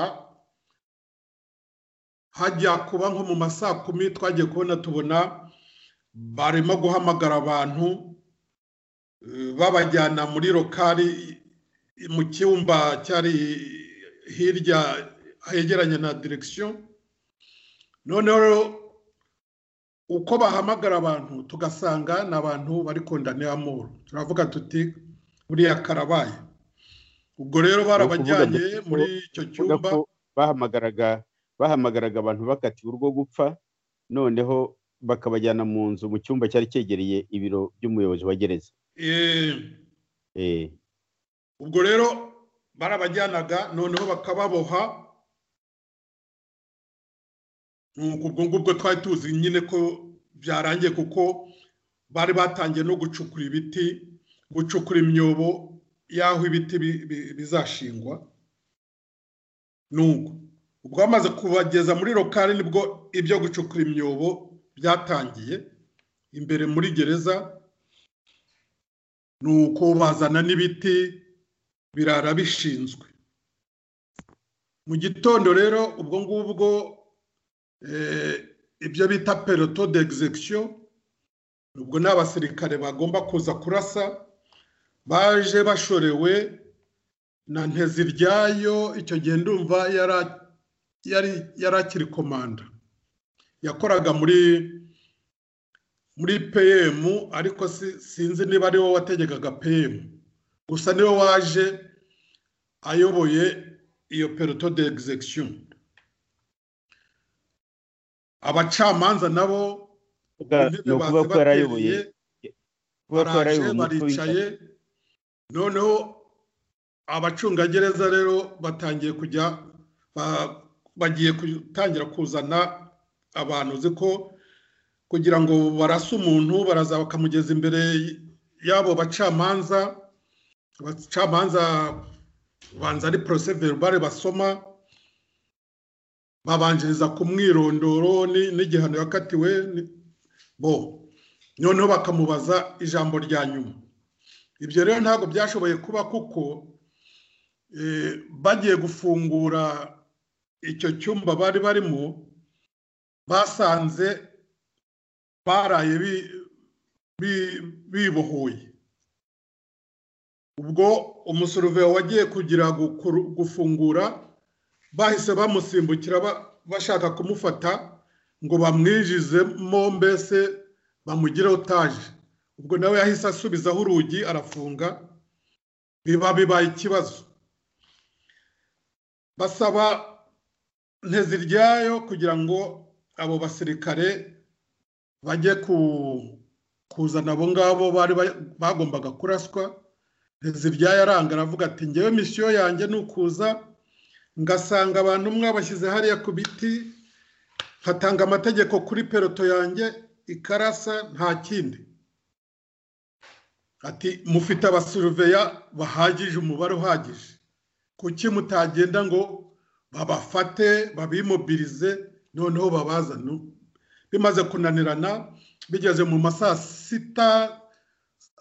hajya kuba nko mu ma saa kumi twagiye kubona tubona barimo guhamagara abantu eh, babajyana muri lokari mu cyumba cyari hirya hegeranye na direkisiyo noneho uko bahamagara abantu tugasanga ni abantu bari kondane amuru turavuga tuti buriya karabaye ubwo rero barabajyanye muri icyo Uvuga cyumba ko bahamagaraga bahamagaraga abantu bakatiwe urwo gupfa noneho bakabajyana mu nzu mu cyumba cyari cyegereye ibiro by'umuyobozi wa gereza eh, Eh, ubwo rero barabajyanaga noneho bakababoha Nuko ubwo ngubwo twari tuzi nyine ko byarangiye kuko bari batangiye no gucukura ibiti gucukura imyobo y'aho ibiti bi- bi- bizashingwa nuko ubwo bamaze kubageza muri lokari nibwo ibyo gucukura imyobo byatangiye imbere muri gereza nuko bazana n'ibiti birara bishinzwe mu gitondo rero ubwo ngubwo eh, ibyo bita peloto d'execution ubwo ni abasirikare bagomba kuza kurasa baje bashorewe na nteziryayo icyo gihe ndumva yara- yari- yari akiri komanda yakoraga muri muri pm ariko si- sinzi niba ari wowe wategekaga pm gusa niwe waje ayoboye iyo peloto de execution abacamanza nabo bwa- intebe ni ukuvuga bazi ko yari ayoboye batereye, kuvuga ko yari baraje ayoboye umutwe w'ingabo. baricaye noneho abacungagereza rero batangiye kujya ba- bagiye gutangira kuzana abantu uzi ko kugira ngo barase umuntu baraza bakamugeza imbere y'abo bacamanza abacamanza banza ari porose verubare basoma babanjiriza ku mwirondoro ni- n'igihano yakatiwe ni- bo noneho bakamubaza ijambo rya nyuma ibyo rero ntabwo byashoboye kuba kuko eh, bagiye gufungura icyo cyumba bari barimo basanze baraye bi- bi- bibohoye ubwo umusuruveya wagiye kugira gukuru- gufungura bahise bamusimbukira ba- bashaka kumufata ngo bamwinjizemo mbese bamugire otage ubwo nawe yahise asubizaho urugi arafunga biba bibaye ikibazo basaba nteziryayo kugira ngo abo basirikare bajye ku- kuzana abo ngabo bari ba- bagombaga kuraswa ntizibyaye aranga aravuga ati ngewe misiyo yanjye ni ukuza ngasanga abantu mwabashyize hariya ku biti nkatanga amategeko kuri peroto yanjye ikarasa nta kindi ati mufite abasuruveya bahagije umubare uhagije kuki mutagenda ngo babafate babimobirize noneho babazane bimaze kunanirana bigeze mu ma saa sita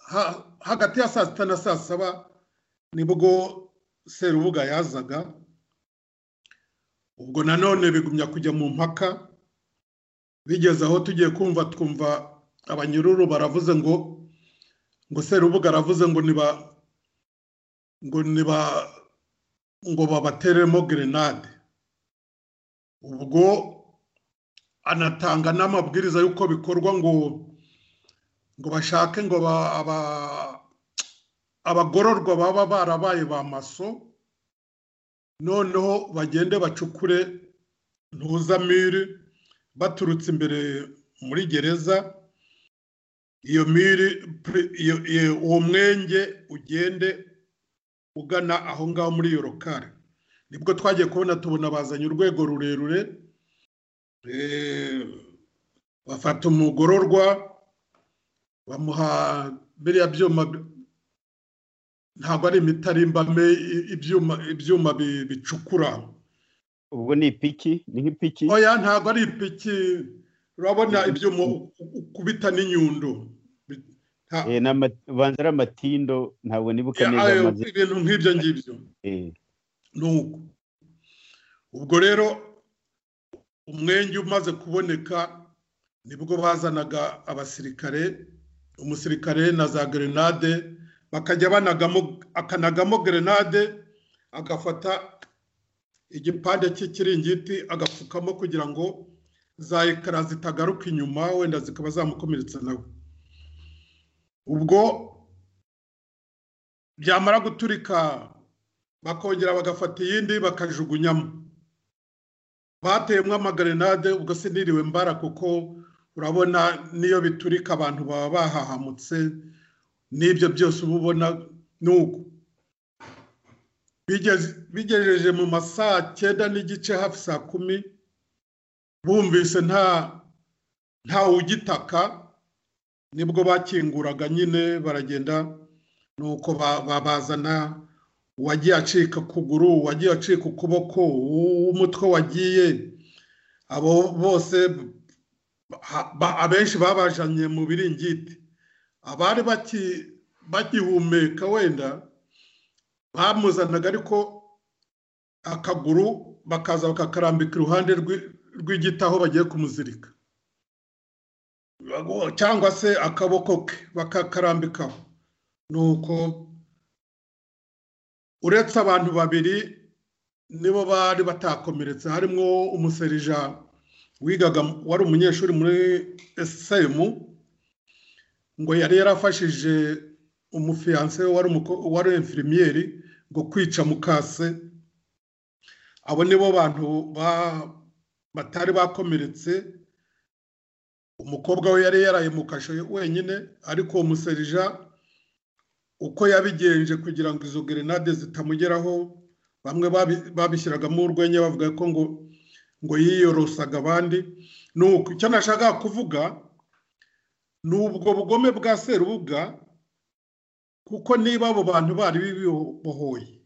ha- hagati ya saa sita na saa saba nibwo serubuga yazaga ubwo nanone bigumya kujya mu mpaka bigeze aho tugiye kumva twumva abanyururu baravuze ngo ngo serubuga aravuze ngo niba ngo niba ngo babateremo gerenade ubwo anatanga n'amabwiriza y'uko bikorwa ngo ngo bashake ngo ba- aba- abagororwa baba barabaye ba maso noneho bagende bacukure ntuzamiri baturutse imbere muri gereza iyo miri pri- iyo- iyo- uwo mwenge ugende ugana aho ngaho muri iyo rokari nibwo twagiye kubona tubona bazanye urwego rurerure eh, bafata umugororwa bamuha biriya byuma bi- ntabwo ari imitarimbame i- ibyuma ibyuma bi- bicukura ubwo ni ipiki ni nk'ipiki oya ntabwo ari ipiki urabona ibyuma u- u- ukubita n'inyundo Bi- nta- Eh, ni ama- ubanza ari amatindo ntabwo nibuka ya- neza ayo, amazi ibintu nk'ibyo ngibyo Eh, nuko ubwo rero umwenge umaze kuboneka nibwo bazanaga abasirikare umusirikare na za gerenade bakajya banagamo akanagamo gerenade agafata igipande cy'ikiringiti agapfukamo kugira ngo za ekara zitagaruka inyuma wenda zikaba zamukomeretsa nawe ubwo byamara guturika bakongera bagafata iyindi bakajugunyamo bateyemo amagarenade ubwo siniriwe mbara kuko urabona n'iyo biturika abantu baba bahahamutse n'ibyo byose uba ubona nuko Bigeze- bigejeje mu ma saa cyenda n'igice hafi saa kumi bumvise nta nta ugitaka nibwo bakinguraga nyine baragenda nuko ba- ba- bazana uwagiye acika ukuguru uwagiye acika ukuboko uw'umutwe wagiye abo bose ha- ba- abenshi babajanye mu biringiti abari baki- bagihumeka wenda bamuzanaga ariko akaguru bakaza bakakarambika iruhande rw'i- rw'igiti aho bagiye kumuzirika cyangwa se akaboko ke bakakarambikaho nuko uretse abantu babiri nibo bari batakomeretse harimo umuserija wigaga wari umunyeshuri muri esemu ngo yari yarafashije umufiyanse we wari umuko- wari infirimieri ngo kwica mukase abo nibo bantu ba- batari bakomeretse umukobwa we yari yaraye mu kasho wenyine ariko uwo muserija uko yabigenje kugira ngo izo gerenade zitamugeraho bamwe babi- babishyiragamo urwenya bavuga ko ngo ngo yiyorosaga abandi nuko icyo nashakaga kuvuga ni ubwo bugome bwa serubuga kuko niba abo bantu bari bibohoye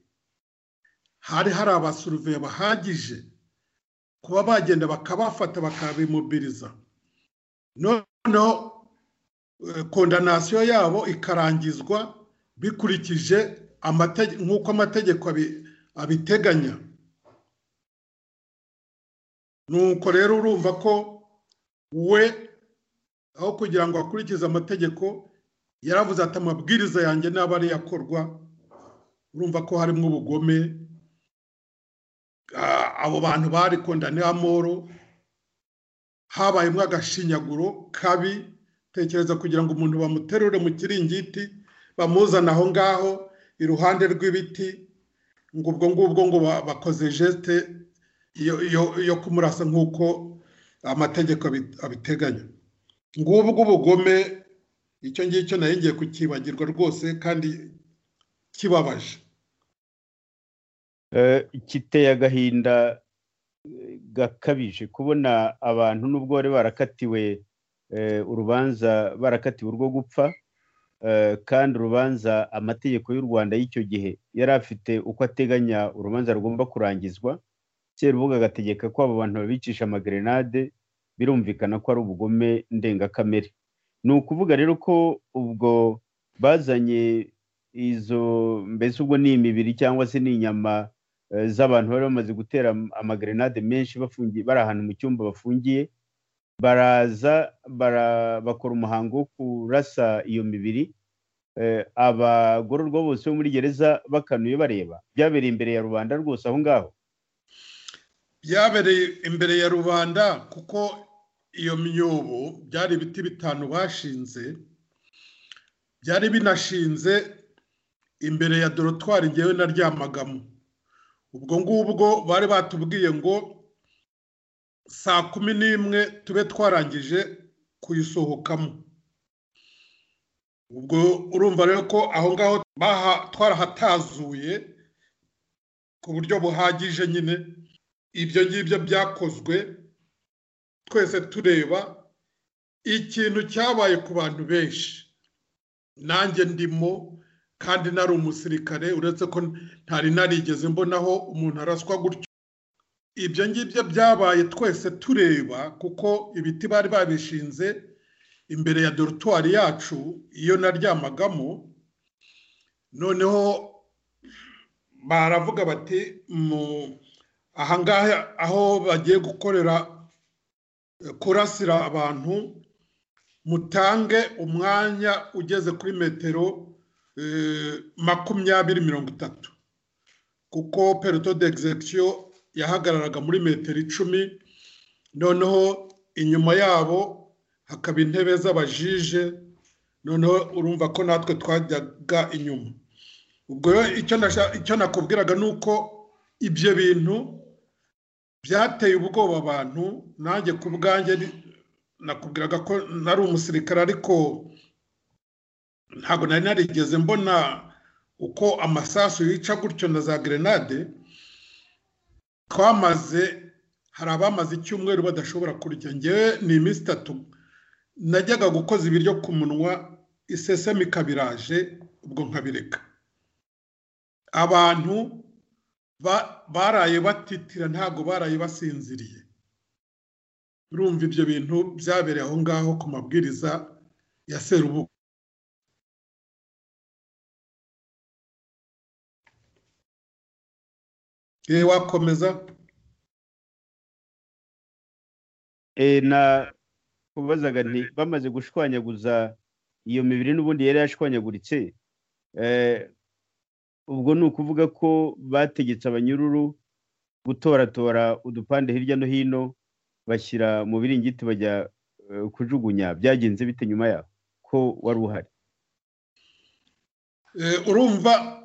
hari hari abasuruveya bahagije kuba bagenda bakabafata bakabimobiriza noneho eh, kondanasiyo yabo ikarangizwa bikurikije amategeko nk'uko amategeko abi- abiteganya nuko rero urumva ko we aho kugira ngo akurikize amategeko yaravuze ati amabwiriza yanjye naba ari akorwa urumva ko harimo ubugome Ah, abo bantu bari kondane amoro habayemo agashinyaguro kabi tekereza kugira ngo umuntu bamuterure mu kiringiti bamuzana aho ngaho iruhande rw'ibiti ngo ubwo ngubwo ngo ba- bakoze jesite yo- yo- yo kumurasa nk'uko amategeko abi- abiteganya ngubwo ubugome icyo ngicyo nayo ngiye kukibagirwa rwose kandi kibabaje Eh, kiteye agahinda eh, gakabije kubona abantu n'ubwo bari barakatiwe eh, urubanza barakatiwe urwo gupfa eh, kandi urubanza amategeko y'u rwanda y'icyo gihe yari afite uko ateganya urubanza rugomba kurangizwa serubuga agategeka ko abo bantu babicisha amagerenade birumvikana ko ari ubugome ndengakamere ni ukuvuga rero ko ubwo bazanye izo mbese ubwo ni imibiri cyangwa se ni inyama eh, z'abantu bari bamaze gutera am- amagerenade menshi bafungiye bari ahantu mu cyumba bafungiye baraza bara- bakora umuhango wo kurasa iyo mibiri Eh, abagororwa bose bo muri gereza bakanuye bareba byabereye imbere ya rubanda rwose aho ngaho byabereye imbere ya rubanda kuko iyo myobo byari ibiti bitanu bashinze byari binashinze imbere ya dorotwari ngewe naryamagamo ubwo ngubwo bari batubwiye ngo saa kumi n'imwe tube twarangije kuyisohokamo ubwo urumva rero ko aho ngaho baha- twarahatazuye ku buryo buhagije nyine ibyo ngibyo byakozwe twese tureba ikintu cyabaye ku bantu benshi nanjye ndimo kandi nari umusirikare uretse ko ntari narigeze mbonaho umuntu araswa gutyo ibyo ngibyo byabaye twese tureba kuko ibiti bari babishinze imbere ya dorutwari yacu iyo naryamagamo noneho baravuga bati mu ahangaha aho bagiye gukorera eh, kurasira abantu mutange umwanya ugeze kuri metero eh, makumyabiri mirongo itatu kuko peruto de egizekisiyo yahagararaga muri metero icumi noneho inyuma yabo hakaba intebe z'abajije noneho urumva ko natwe twajyaga inyuma ubwo rero icyo nasha- icyo nakubwiraga ni uko ibyo bintu byateye ubwoba abantu nanjye ku bwanjye ni- nakubwiraga ko nari umusirikare ariko ntabwo nari narigeze mbona uko amasasu yica gutyo na za gerenade twamaze hari abamaze icyumweru badashobora kurya ngewe ni iminsi itatu najyaga gukoza ibiryo ku munwa isesemi ikabiraje ubwo nkabireka abantu ba- baraye batitira ntabwo baraye basinziriye urumva ibyo bintu byabereye aho ngaho ku mabwiriza ya serubuga yewe wakomeza Eh, na kubazaga nti bamaze gushwanyaguza iyo mibiri n'ubundi yari yashwanyaguritse eh, ubwo ni ukuvuga ko bategetse abanyururu gutoratora udupande hirya no hino bashyira mu biringiti bajya eh, kujugunya byagenze bite nyuma yaho ko wari uhari Eh, urumva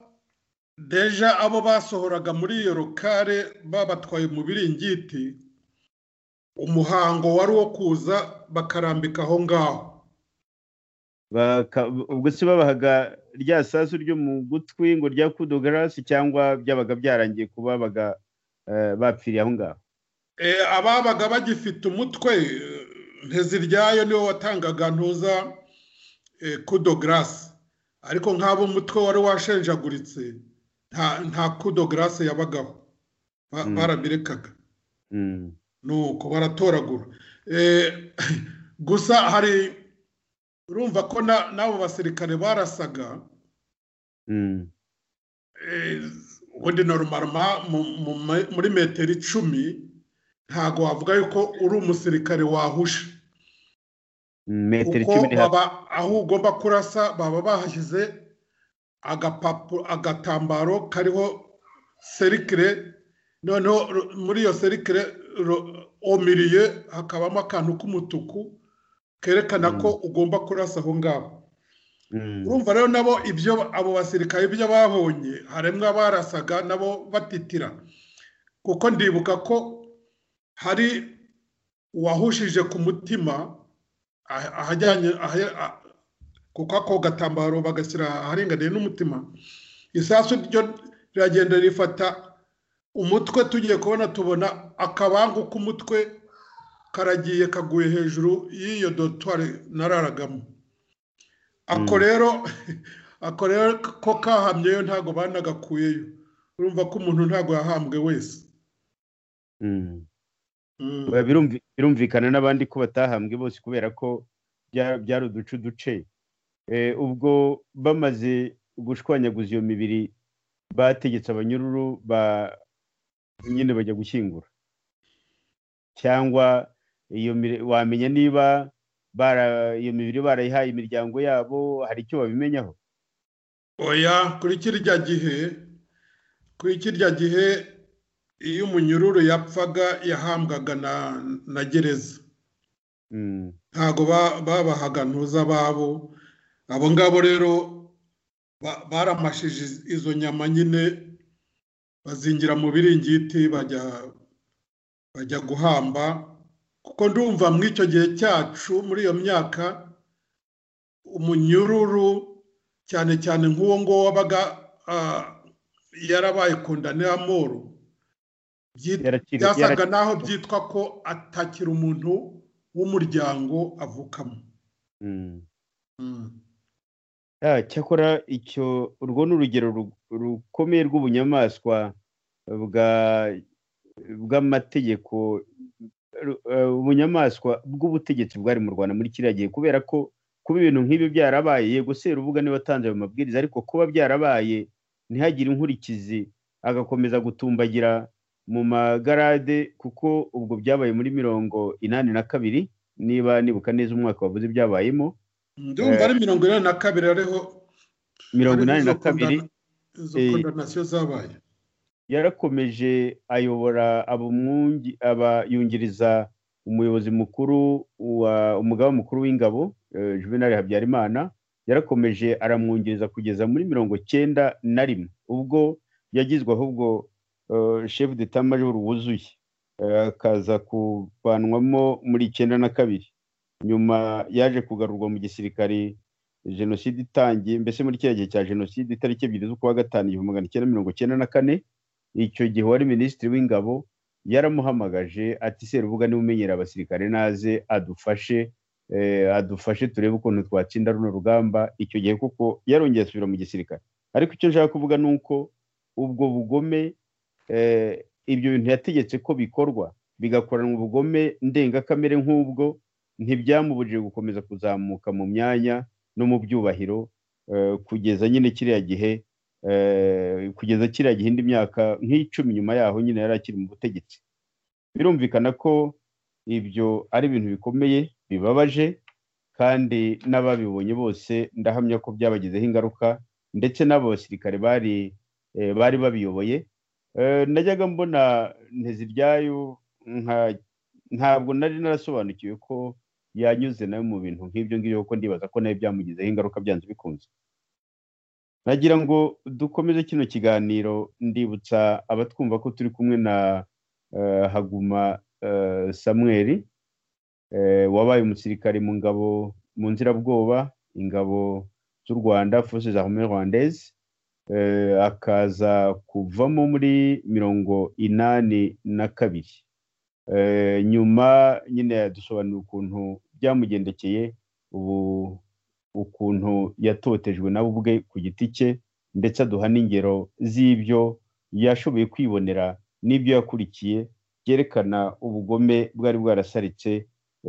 deja abo basohoraga muri iyo rokare babatwaye mu biringiti umuhango wari uwo kuza bakarambika aho ngaho Baka- ubwo se babahaga rya sasu ryo mu gutwi ngo ryakudogarasi cyangwa byabaga byarangiye kuba babaga eh, bapfiriye aho ngaho Eh, ababaga bagifite umutwe eh, nteziryayo niwe watangaga ntuza eh, kudo garasi ariko nk'abo umutwe wari washenjaguritse nta nta kudo garasi yabagaho Ba- Mm. barabirekaga Mm. nuko baratoragura Eh, gusa hari urumva ko na- n'abo basirikare barasaga Mm. eh, ubundi norumarama mu- mu ma- muri metero icumi ntabwo wavuga yuko uri umusirikare wahusha metero kuko icumi ni hafi baba aho ugomba kurasa baba bahashyize agapapuro agatambaro kariho serikire noneho ru- muri iyo serikire ru- omiriye hakabamo akantu k'umutuku kerekana ko ugomba kurasa aho ngaho Mm. urumva rero nabo ibyo abo basirikare ibyo babonye harimo abarasaga nabo batitira kuko ndibuka ko hari uwahushije ku mutima ah- ahajyanye ahe- ah- kuko ako gatambaro bagashyira aharinganiye n'umutima isasu ryo riragenda rifata umutwe tugiye kubona tubona akabangu k'umutwe karagiye kaguye hejuru y'iyo dotwari nararagamo ako rero ako rero ko kahamyeyo ntabwo banagakuyeyo urumva ko umuntu ntabwo yahambwe wese Mm. Mm. Oya, birumvi- birumvikana n'abandi ko batahambwe bose kubera ko bya- byari uduce uduce Eh, ubwo bamaze gushwanyaguza iyo mibiri bategetse abanyururu ba nyine bajya gushyingura cyangwa iyo mire- wamenya niba bara- iyo mibiri barayihaye imiryango yabo hari icyo babimenyaho oya kuri kirya gihe kuri kirya gihe iyo umunyururu yapfaga yahambwaga na na gereza Mm, ntabwo ba- babahaga ntuza babo abo ngabo rero ba- baramashije iz- izo nyama nyine bazingira mu biringiti bajya bajya guhamba kuko ndumva muri icyo gihe cyacu muri iyo myaka umunyururu cyane cyane nk'uwo nguwo wabaga ah, yarabaye kondane amoro byit- yarakiri- byasaga yarakiri- naho byitwa ko atakira umuntu w'umuryango avukamo Mm. Ah, cyakora icyo urwo ni urugero ru- rukomeye rw'ubunyamaswa bwa bw'amategeko ru- eh, ubunyamaswa bw'ubutegetsi bwari mu Rwanda muri kiriya gihe kubera ko kuba ibintu nk'ibi byarabaye yego se rubuga niba atanze ayo mabwiriza ariko kuba byarabaye ntihagire inkurikizi agakomeza gutumbagira mu magarade kuko ubwo byabaye muri mirongo inani na kabiri niba nibuka neza umwaka wavuze ibyabayemo ndumva ari mirongo inani na kabiri ariho mirongo ariho inani izo na kabiri kondana- izo eh, kondanasiyo zabaye yarakomeje ayobora abamwungi abayungiriza umuyobozi mukuru wa umugaba mukuru w'ingabo eh, juvenal habyarimana yarakomeje aramwungiriza kugeza muri mirongo cyenda na rimwe ubwo yagizwe ahubwo eh, chef d'etat major wuzuye eh, akaza kuvanwamo muri icyenda na kabiri nyuma yaje kugarurwa mu gisirikare jenoside itangiye mbese muri kiriya gihe cya jenoside itariki ebyiri z'ukwa gatanu igihumbi magana cyenda mirongo cyenda na kane icyo gihe wari minisitiri w'ingabo yaramuhamagaje ati serubuga niba umenyera abasirikare naze adufashe eh, adufashe turebe ukuntu twatsinda runo rugamba icyo gihe kuko yarongeye asubira mu gisirikare ariko icyo nshaka kuvuga ni uko ubwo bugome eh, ibyo bintu yategetse ko bikorwa bigakoranwa ubugome ndengakamere nk'ubwo ntibyamubujije gukomeza kuzamuka mu myanya no mu byubahiro eh, kugeza nyine kiriya gihe eh, kugeza kiriya gihe indi myaka nk'icumi nyuma yaho nyine yari akiri mu butegetsi birumvikana ko ibyo ari ibintu bikomeye bibabaje kandi n'ababibonye bose ndahamya ko byabagizeho ingaruka ndetse n'abo basirikare bari eh, bari babiyoboye Eh, najyaga mbona nteziryayo nka ntabwo nari narasobanukiwe ko yanyuze nawe mu bintu nk'ibyo ngibyo kuko ndibaza ko nawe byamugizeho ingaruka byanze bikunze nagira ngo dukomeze kino kiganiro ndibutsa abatwumva ko turi kumwe na eh, haguma eh, samuel eh, wabaye umusirikare mu ngabo mu nzirabwoba ingabo z'u rwanda forces armées rwandaises eh, akaza kuvamo muri mirongo inani na kabiri Eh, nyuma nyine yadusobanurira ukuntu byamugendekeye ubu ukuntu yatotejwe nawe ubwe ku giti cye ndetse aduha n'ingero z'ibyo yashoboye kwibonera n'ibyo yakurikiye byerekana ubugome bwari bwarasaritse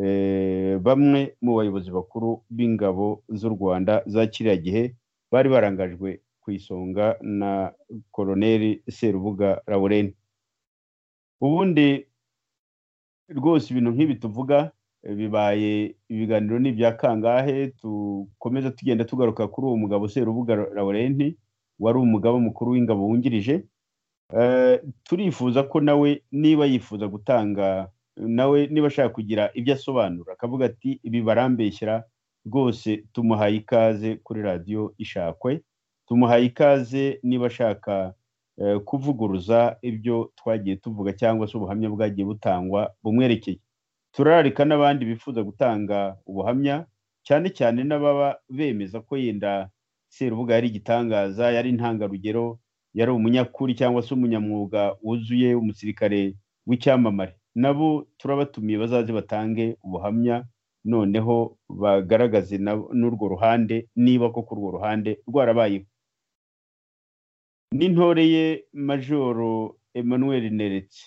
eh, bamwe mu bayobozi bakuru b'ingabo z'u rwanda za kiriya gihe bari barangajwe ku isonga na koroneli serubuga laurent ubundi rwose ibintu nk'ibi tuvuga eh, bibaye ibiganiro ni ibya kangahe dukomeza tugenda tugaruka kuri uwo mugabo Serubuga Laurent wari umugaba mukuru w'ingabo wungirije Eh, turifuza ko nawe niba yifuza gutanga nawe niba ashaka kugira ibyo asobanura akavuga ati ibi barambeshyira rwose tumuhaye ikaze kuri radiyo ishakwe tumuhaye ikaze niba ashaka eh, kuvuguruza ibyo twagiye tuvuga cyangwa se ubuhamya bwagiye butangwa bumwerekeye turararika n'abandi bifuza gutanga ubuhamya cyane cyane n'ababa bemeza ko yenda serubuga yari igitangaza yari intangarugero yari umunyakuri cyangwa se umunyamwuga wuzuye umusirikare w'icyamamare nabo turabatumiye bazaze batange ubuhamya noneho bagaragaze na- n'urwo ruhande niba koko urwo ruhande rwarabayeho n'intore ye majoro emmanuel neretse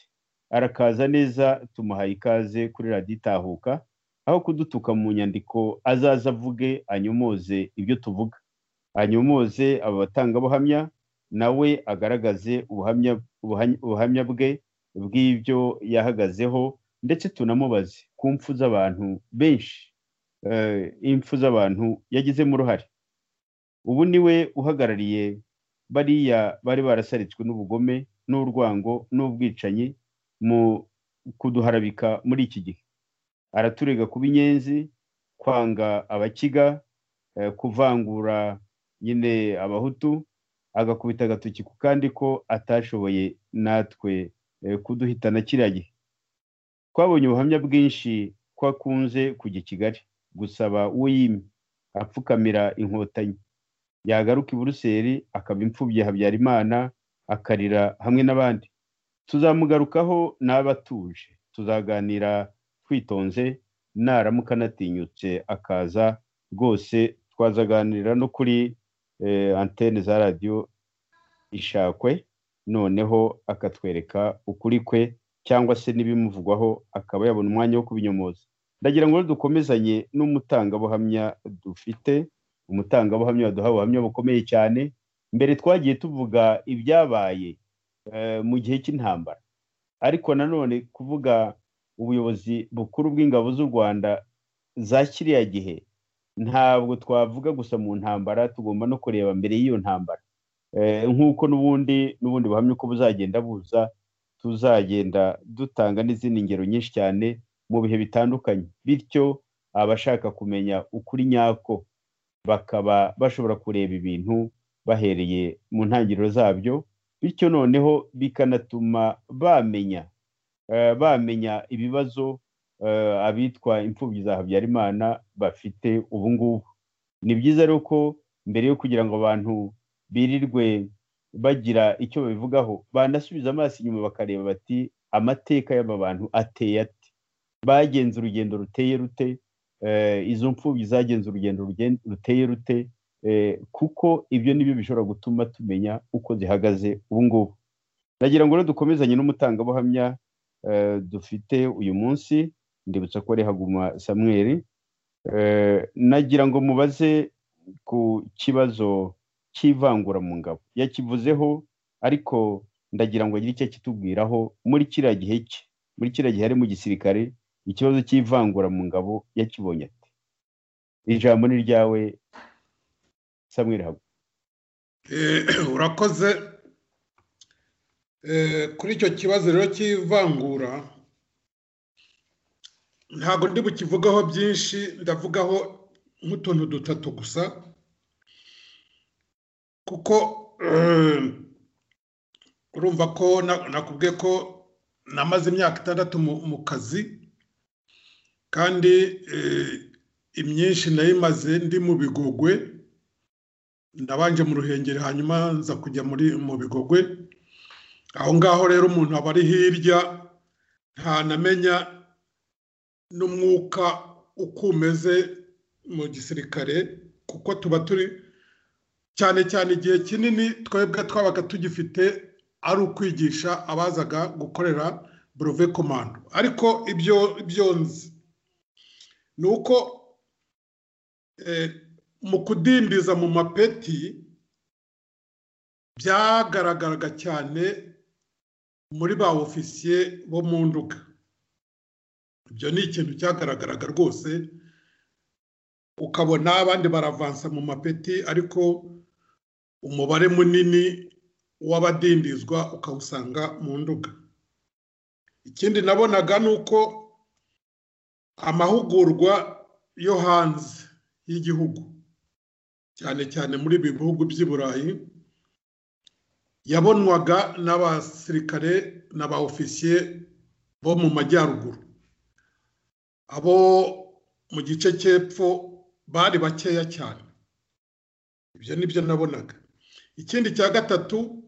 arakaza neza tumuhaye ikaze kuri radiyo itahuka aho kudutuka mu nyandiko azaza avuge anyomoze ibyo tuvuga anyomoze aba batangabuhamya nawe agaragaze ubuhamya ubuhany- ubuhamya bwe bw'ibyo yahagazeho ndetse tunamubaze ku mpfu z'abantu benshi eh, impfu z'abantu yagizemo uruhare ubu ni we uhagarariye bariya bari barasaritswe n'ubugome n'urwango n'ubwicanyi mu kuduharabika muri iki gihe araturega kuba inyenzi kwanga abakiga eh, kuvangura nyine abahutu agakubita agatoki ku kandi ko atashoboye natwe eh, kuduhitana kiriya gihe twabonye ubuhamya bwinshi ko akunze kujya i kigali gusaba uyimye apfukamira inkotanyi yagaruka i buruseli akaba imfubyi ya habyarimana akarira hamwe n'abandi tuzamugarukaho n'aba atuje tuzaganira twitonze naramuka anatinyutse akaza rwose twazaganira no kuri eh, antene za radiyo ishakwe noneho akatwereka ukuri kwe cyangwa se n'ibimuvugwaho akaba yabona umwanya wo kubinyomoza ndagira ngo rero dukomezanye n'umutangabuhamya dufite umutangabuhamya waduha ubuhamya bukomeye cyane mbere twagiye tuvuga ibyabaye eh, mu gihe cy'intambara ariko nanone kuvuga ubuyobozi bukuru bw'ingabo z'u rwanda za kiriya gihe ntabwo twavuga gusa mu ntambara tugomba no kureba mbere y'iyo ntambara Eh, nk'uko n'ubundi n'ubundi buhamya uko buzagenda buza tuzagenda dutanga n'izindi ngero nyinshi cyane mu bihe bitandukanye bityo abashaka kumenya ukuri nyako bakaba bashobora kureba ibintu bahereye mu ntangiriro zabyo bityo noneho bikanatuma bamenya eh, bamenya ibibazo eh, abitwa imfubyi za habyarimana bafite ubu ngubu ni byiza rero ko mbere yo kugira ngo abantu birirwe bagira icyo babivugaho banasubiza amaso inyuma bakareba bati amateka y'aba bantu ateye ate bagenze urugendo ruteye rute Eh, izo mfubyi zagenze urugendo rugen- ruteye rute Eh, kuko ibyo nibyo bishobora gutuma tumenya uko zihagaze ubu ngubu nagira ngo rero dukomezanye n'umutangabuhamya eh, dufite uyu munsi ndibutsa ko ari haguma samweri Eh, nagira ngo mubaze ku kibazo cy'ivangura mu ngabo yakivuzeho ariko ndagira ngo agire icyo akitubwiraho muri kiriya gihe cye muri kiriya gihe ari mu gisirikare ikibazo cy'ivangura mu ngabo yakibonye ati ijambo ni ryawe samweri hagu Eh, urakoze Eh, kuri icyo kibazo rero cy'ivangura ntabwo ndi bukivugaho byinshi ndavugaho nk'utuntu dutatu gusa kuko eh, urumva ko na- nakubwiye ko namaze imyaka itandatu mu- mu kazi kandi eh, imyinshi nayimaze ndi mu bigogwe ndabanje mu ruhengeri hanyuma nza kujya muri mu bigogwe aho ngaho rero umuntu aba ari hirya ntanamenya n'umwuka uko umeze mu gisirikare kuko tuba turi cyane cyane igihe kinini twebwe twabaga tugifite ari ukwigisha abazaga gukorera burove komando ariko ibyo ibyo nzi ni uko eh, mu kudindiza mu mapeti byagaragaraga cyane muri ba ofisiye bo mu nduga ibyo ni ikintu cyagaragaraga rwose ukabona abandi baravansa mu mapeti ariko umubare munini w'abadindizwa ukawusanga mu nduga ikindi nabonaga ni uko amahugurwa yo hanze y'igihugu cyane cyane muri ibi bihugu by'i burayi yabonwaga n'abasirikare n'aba ofisiye bo mu majyaruguru abo mu gice cy'epfo bari bakeya cyane ibyo ni byo nabonaga ikindi cya gatatu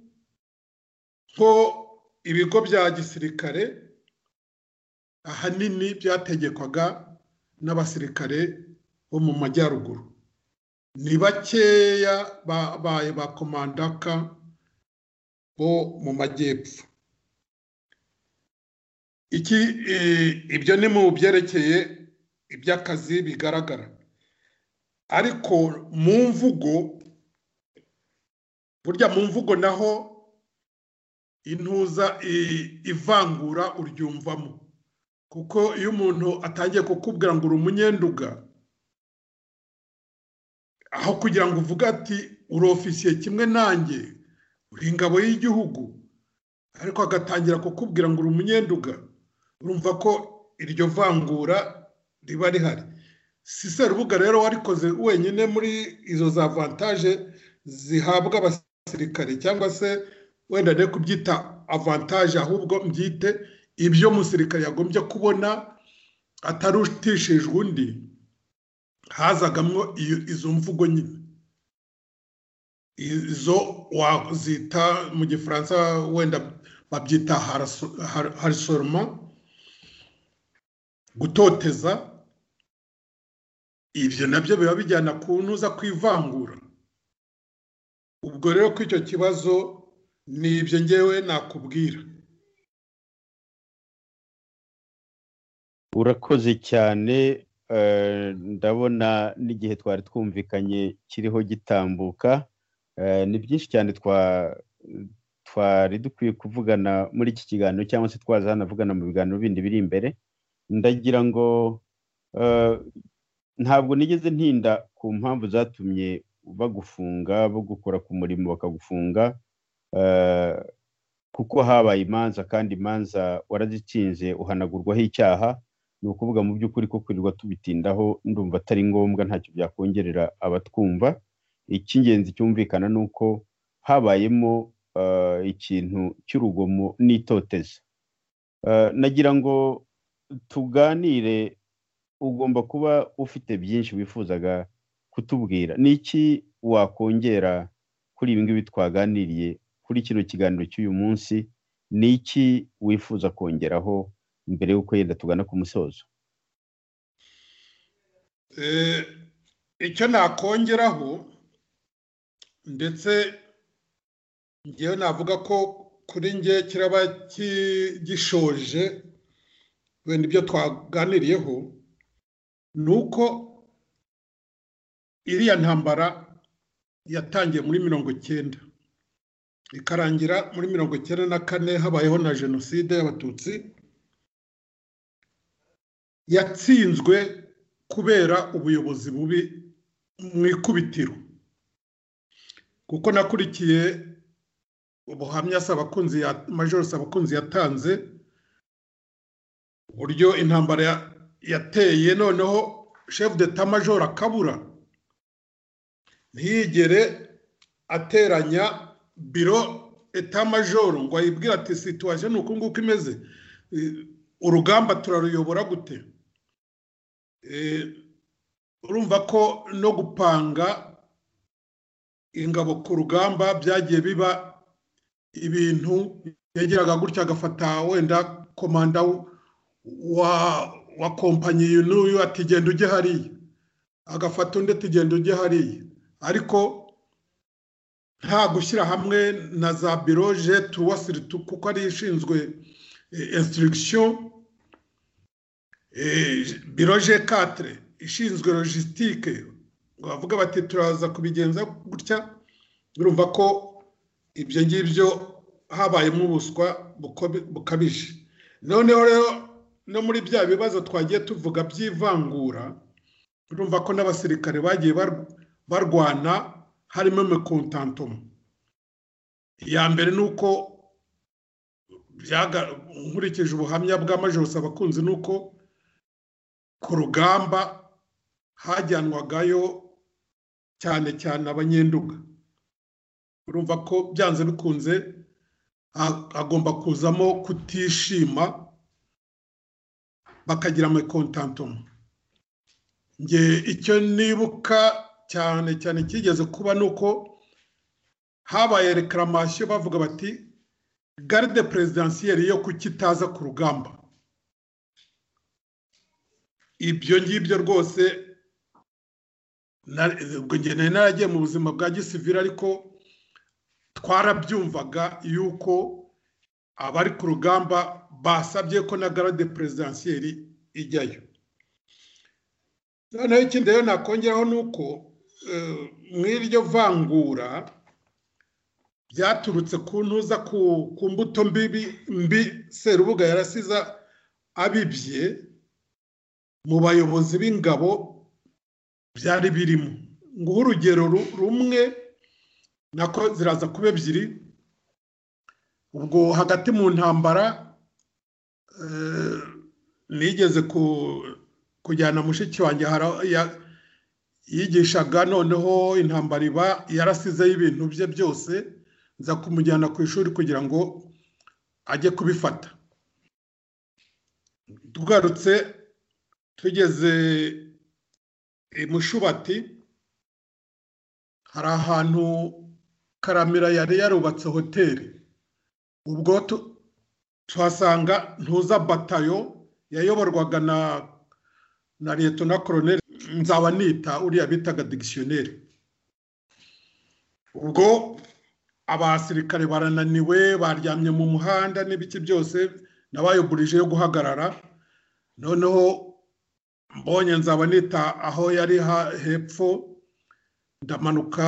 ko ibigo bya gisirikare ahanini byategekwaga n'abasirikare bo mu majyaruguru ni bakeya babaye ba komandaka bo mu majyepfo iki eh, ibyo ni mu byerekeye iby'akazi bigaragara ariko mu mvugo burya mu mvugo naho intuza i- ivangura uryumvamo kuko iyo umuntu atangiye kukubwira ngo uri umunyenduga aho kugira ngo uvuge ati uri ofisiye kimwe nanjye uri ingabo y'igihugu ariko agatangira kukubwira ngo uri umunyenduga urumva ko iryo vangura riba rihari si serubuga rero warikoze wenyine muri izo za avantaje zihabwa abasirikare cyangwa se wenda ne kubyita avantaje ahubwo mbyite ibyo umusirikare yagombye kubona atarutishijwe undi hazagamwo iyo- izo mvugo nyine izo wazita mu gifaransa wenda babyita harisoroma gutoteza ibyo nabyo biba bijyana ku ntuza ku ivangura ubwo rero ko icyo kibazo ni ibyo ngewe nakubwira urakoze cyane eh, ndabona n'igihe twari twumvikanye kiriho gitambuka Eh, ni byinshi cyane twa- twari dukwiye kuvugana muri iki kiganiro cyangwa se twaza hanavugana mu biganiro bindi biri imbere ndagira ngo eh, ntabwo nigeze ntinda ku mpamvu zatumye bagufunga bagukora ku murimo bakagufunga eh, kuko habaye imanza kandi imanza warazitinze uhanagurwaho icyaha ni ukuvuga mu by'ukuri ko kwirirwa tubitindaho ndumva atari ngombwa ntacyo byakongerera abatwumva icy'ingenzi cyumvikana ni uko habayemo eh, ikintu cy'urugomo n'itoteza Eh, nagira ngo tuganire ugomba kuba ufite byinshi wifuzaga kutubwira ni iki wakongera kuri ibi ngibi twaganiriye kuri kino kiganiro cy'uyu munsi ni iki wifuza kongeraho mbere y'uko yenda tugana ku musozo Eh, icyo nakongeraho ndetse ngewe navuga ko kuri nge kiraba ki- gishoje wenda ibyo twaganiriyeho ni uko iriya ntambara yatangiye muri mirongo icyenda ikarangira muri mirongo icyenda na kane habayeho na jenoside y'abatutsi yatsinzwe kubera ubuyobozi bubi mu ikubitiro kuko nakurikiye ubuhamya Sabakunzi ya majoro Sabakunzi yatanze uburyo intambara ya- yateye noneho chef d'etat major akabura ntiyigere ateranya biro etat major ngo ayibwire ati situation ni uku nguku imeze Eh, urugamba turaruyobora gute Eh, urumva ko no gupanga ingabo ku rugamba byagiye biba ibintu yageraga gutya agafata wenda komanda wa wa kompanyi uyu n'uyu ati genda ujye hariya agafata undi ati genda ujye hariya ariko nta gushyira hamwe na za biro jeti wasiritu kuko ari ishinzwe instruction Eh, biro G4 ishinzwe logistique ngo bavuga bati turaza kubigenza gutya urumva ko ibyo ngibyo habayemo ubuswa bukobi- bukabije noneho rero no muri bya bibazo twagiye tuvuga by'ivangura urumva ko n'abasirikare bagiye bar- barwana harimo mekontantoma iya mbere ni uko byaga- nkurikije ubuhamya bwa majoro abakunzi ni uko ku rugamba hajyanwagayo cyane cyane abanyenduga urumva ko byanze bikunze ha- hagomba kuzamo kutishima bakagira amakontantoma nge icyo nibuka cyane cyane kigeze kuba ni uko habaye rekiramasiyo bavuga bati garide perezidansiyeri yo kukitaza ku rugamba ibyo ngibyo rwose nari naragiye mu buzima bwa gisivire ariko twarabyumvaga yuko abari ku rugamba basabye ko na garade perezidansiyeri ijyayo noneho ikindi rero nakongeraho ni uko mw'iryo vangura byaturutse ku ntuza ku mbuto mbibi mbi serubuga yarasiza abibye mu bayobozi b'ingabo byari birimo nguha urugero rumwe nako ziraza kuba ebyiri ubwo hagati mu ntambara nigeze kujyana mushiki wanjye yigishaga noneho intambara iba yarasizeho ibintu bye byose nza kumujyana ku ishuri kugira ngo ajye kubifata tugarutse tugeze i mushubati hari ahantu karamira yari yarubatse hoteli ubwo tuhasanga ntuza batayo yayoborwaga na na leta na koroneri nzaba nita uriya bitaga digisiyoneri ubwo abasirikare barananiwe baryamye mu muhanda n'ibiki byose nabayoburije yo guhagarara noneho mbonye nzaba nita aho yari hepfo ndamanuka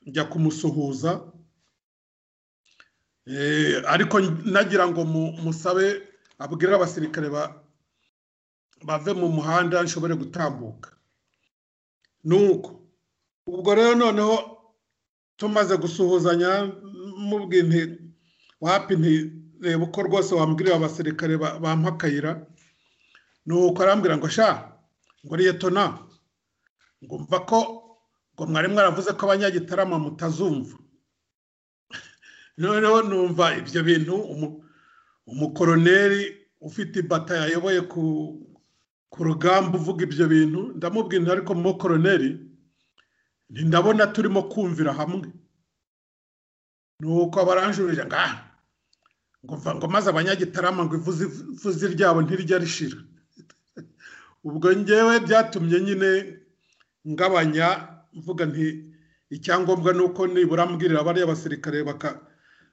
njya kumusuhuza ariko nagira ngo musabe abwire abasirikare bave mu muhanda nshobore gutambuka nuko ubwo rero noneho tumaze gusuhuzanya mubwira nti wapi nti reba uko rwose wambwirira abasirikare bampa akayira nuko arambwira ngo sha ngo liyetona ngo mva ko ngo mwari mwaravuze ko abanyagitarama mutazumva noneho numva ibyo bintu umukoroneri ufite ibata yayoboye ku rugamba uvuga ibyo bintu ndamubwira ariko mu koroneri ndabona turimo kumvira hamwe nuko baranjurira ngo aha ngo maze abanyagitarama ngo ivuze ryabo ntirijya rishira ubwo ngewe byatumye nyine ngabanya mvuga nti icyangombwa ni uko nibura mbwirira bariya basirikare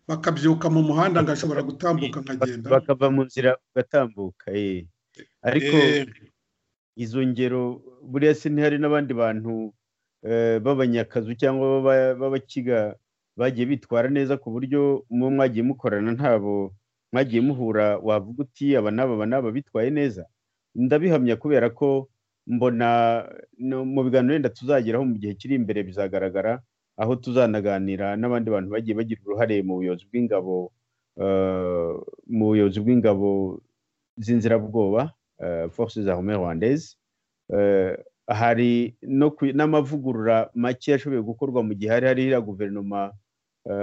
bakabyuka mu muhanda ngashobora gutambuka nkagenda bakava mu nzira bagatambuka ariko izo ngero buriya se ntihari n'abandi bantu b'abanyakazu cyangwa b'abakiga bagiye bitwara neza ku buryo mu mwagiye mukorana ntabo mwagiye muhura wavuga uti aba n'aba aba n'aba bitwaye neza ndabihamya kubera ko mbona mu biganiro wenda tuzageraho mu gihe kiri imbere bizagaragara aho tuzanaganira n'abandi bantu bagiye bagira uruhare mu buyobozi bw'ingabo mu buyobozi bw'ingabo z'inzirabwoba force za home rwandese hari n'amavugurura make yashoboye gukorwa mu gihe hari hariya guverinoma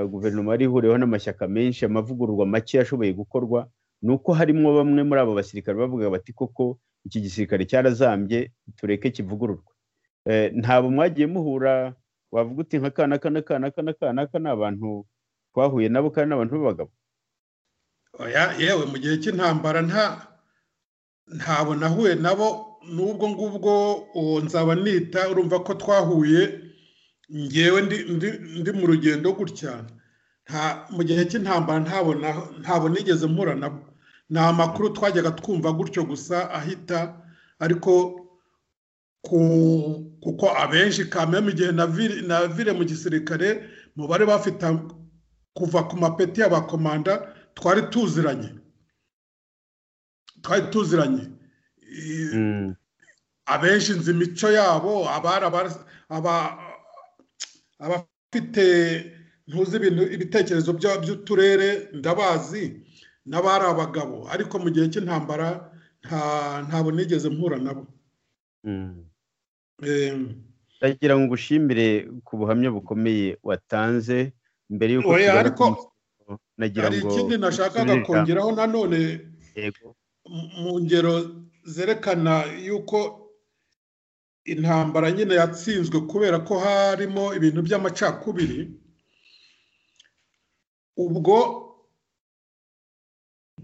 guverinoma yari ihuriweho n'amashyaka menshi amavugururwa make yashoboye gukorwa ni uko harimo bamwe muri abo basirikare bavuga bati koko iki gisirikare cyarazambye tureke kivugururwe ntabwo mwagiye muhura wavuga uti nka kana kana kana kana kana kana abantu twahuye nabo kandi n'abantu b'abagabo yewe mu gihe cy'intambara nta ntabwo nahuye nabo n'ubwo ngubwo uwo nzaba nita urumva ko twahuye ngewe ndi mu rugendo gutya mu gihe cy'intambara ntabwo nigeze mpura nabo ni amakuru twajyaga twumva gutyo gusa ahita ariko kuko abenshi kamwe mu gihe na vire mu gisirikare mu bari bafite kuva ku mapeti y'abakomanda twari tuziranye twari tuziranye abenshi nzi imico yabo abafite ntuzi ibintu ibitekerezo by'uturere ndabazi n'abari abagabo ariko mu gihe cy'intambara ntabwo nigeze mpura nabo ndagira ngo ushimire ku buhamya bukomeye watanze mbere y'uko ariko hari ikindi nashakaga kongeraho nanone mu ngero zerekana yuko intambara nyine yatsinzwe kubera ko harimo ibintu by'amacakubiri ubwo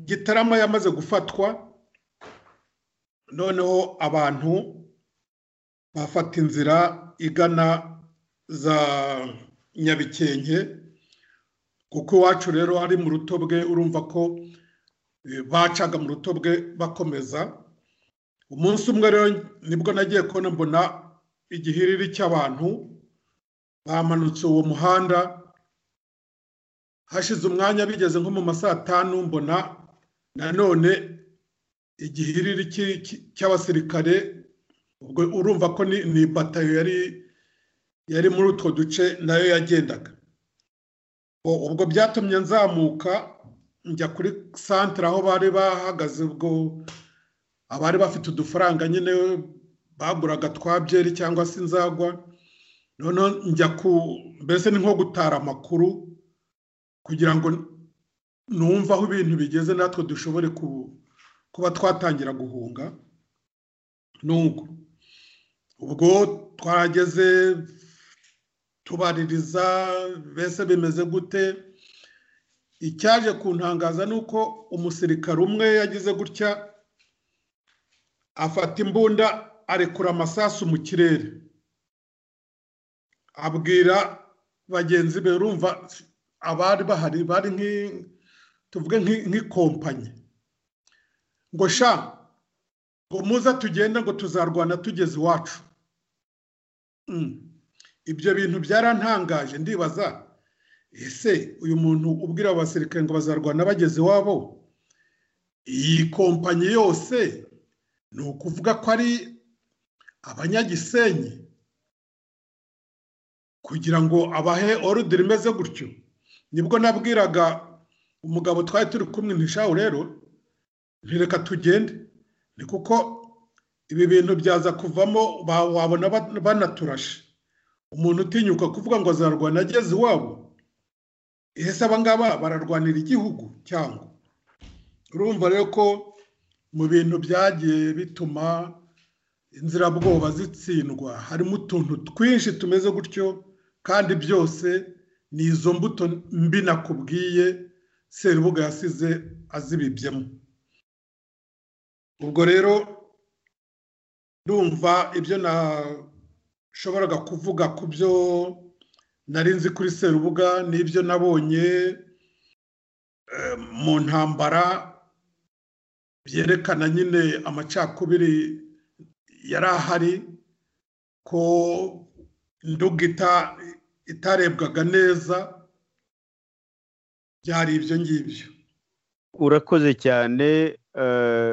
gitarama yamaze gufatwa noneho abantu bafata inzira igana za nyabikenke kuko iwacu rero ari mu rutobwe urumva ko eh, bacaga mu rutobwe bakomeza umunsi umwe rero nibwo nagiye kubona mbona igihiriri cy'abantu bamanutse uwo muhanda hashize umwanya bigeze nko mu ma saa tanu mbona nanone igihiriri cy- cy- cy'abasirikare ubwo urumva ko ni ni batayo yari yari muri utwo duce nayo yagendaga U- ubwo byatumye nzamuka njya kuri santere aho bari bahagaze ubwo abari bafite udufaranga nyine baguraga twa byeri cyangwa se inzagwa noneho njya ku mbese ni nko gutara amakuru kugira ngo numve aho ibintu bigeze natwe dushobore ku- kuba twatangira guhunga nuko ubwo twahageze tubaririza mbese bimeze gute icyaje kuntangaza ni uko umusirikare umwe yagize gutya afata imbunda arekura amasasu mu kirere abwira bagenzi be urumva abari bahari bari nk'i- tuvuge nk'i- nk'ikompanyi ngo sha ngo muza tugende ngo tuzarwana tugeze iwacu Mm. ibyo bintu byarantangaje ndibaza ese uyu muntu ubwira abasirikare ngo bazarwana bageze iwabo iyi kompanyi yose ni ukuvuga ko ari abanyagisenyi kugira ngo abahe orudire imeze gutyo nibwo nabwiraga umugabo twari turi kumwe ntishawe rero ntireka tugende ni kuko ibi bintu byaza kuvamo ba- wabona ba- banaturashe umuntu utinyuka kuvuga ngo azarwana ageze iwabo ese abangaba bararwanira igihugu cyangwa urumva rero ko mu bintu byagiye bituma inzirabwoba zitsindwa harimo utuntu twinshi tumeze gutyo kandi byose ni izo mbuto mbi nakubwiye serubuga yasize azibibyemo ubwo rero ndumva ibyo nashoboraga kuvuga ku byo nari nzi kuri serubuga n'ibyo nabonye eh, mu ntambara byerekana nyine amacakubiri yari ahari ko ndugita itarebwaga neza byari ibyo ngibyo urakoze cyane eh,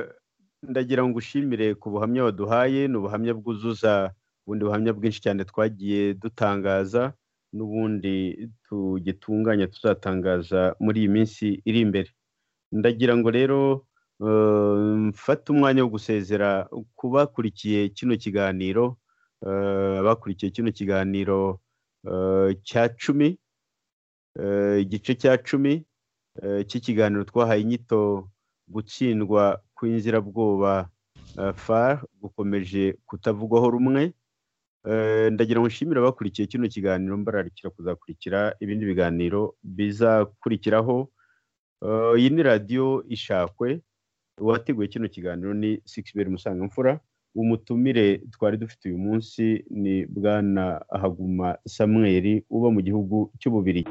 ndagira ngo ushimire ku buhamya waduhaye ni ubuhamya bwuzuza ubundi buhamya bwinshi cyane twagiye dutangaza n'ubundi tugitunganya tuzatangaza muri iyi minsi iri imbere ndagira ngo rero eh, mfate umwanya wo gusezera ku bakurikiye kino kiganiro eh, abakurikiye kino kiganiro eh, cya cumi eh, igice cya cumi eh, cy'ikiganiro twahaye inyito gutsindwa kw'inzirabwoba eh, far gukomeje kutavugwaho rumwe Eh, ndagira ngo nshimire abakurikiye kino kiganiro mbararikira kuzakurikira ibindi biganiro bizakurikiraho Eh, iyi ni radiyo ishakwe uwateguye kino kiganiro ni sikisiberi musangamfura umutumire twari dufite uyu munsi ni bwana haguma samweri uba mu gihugu cy'ububiri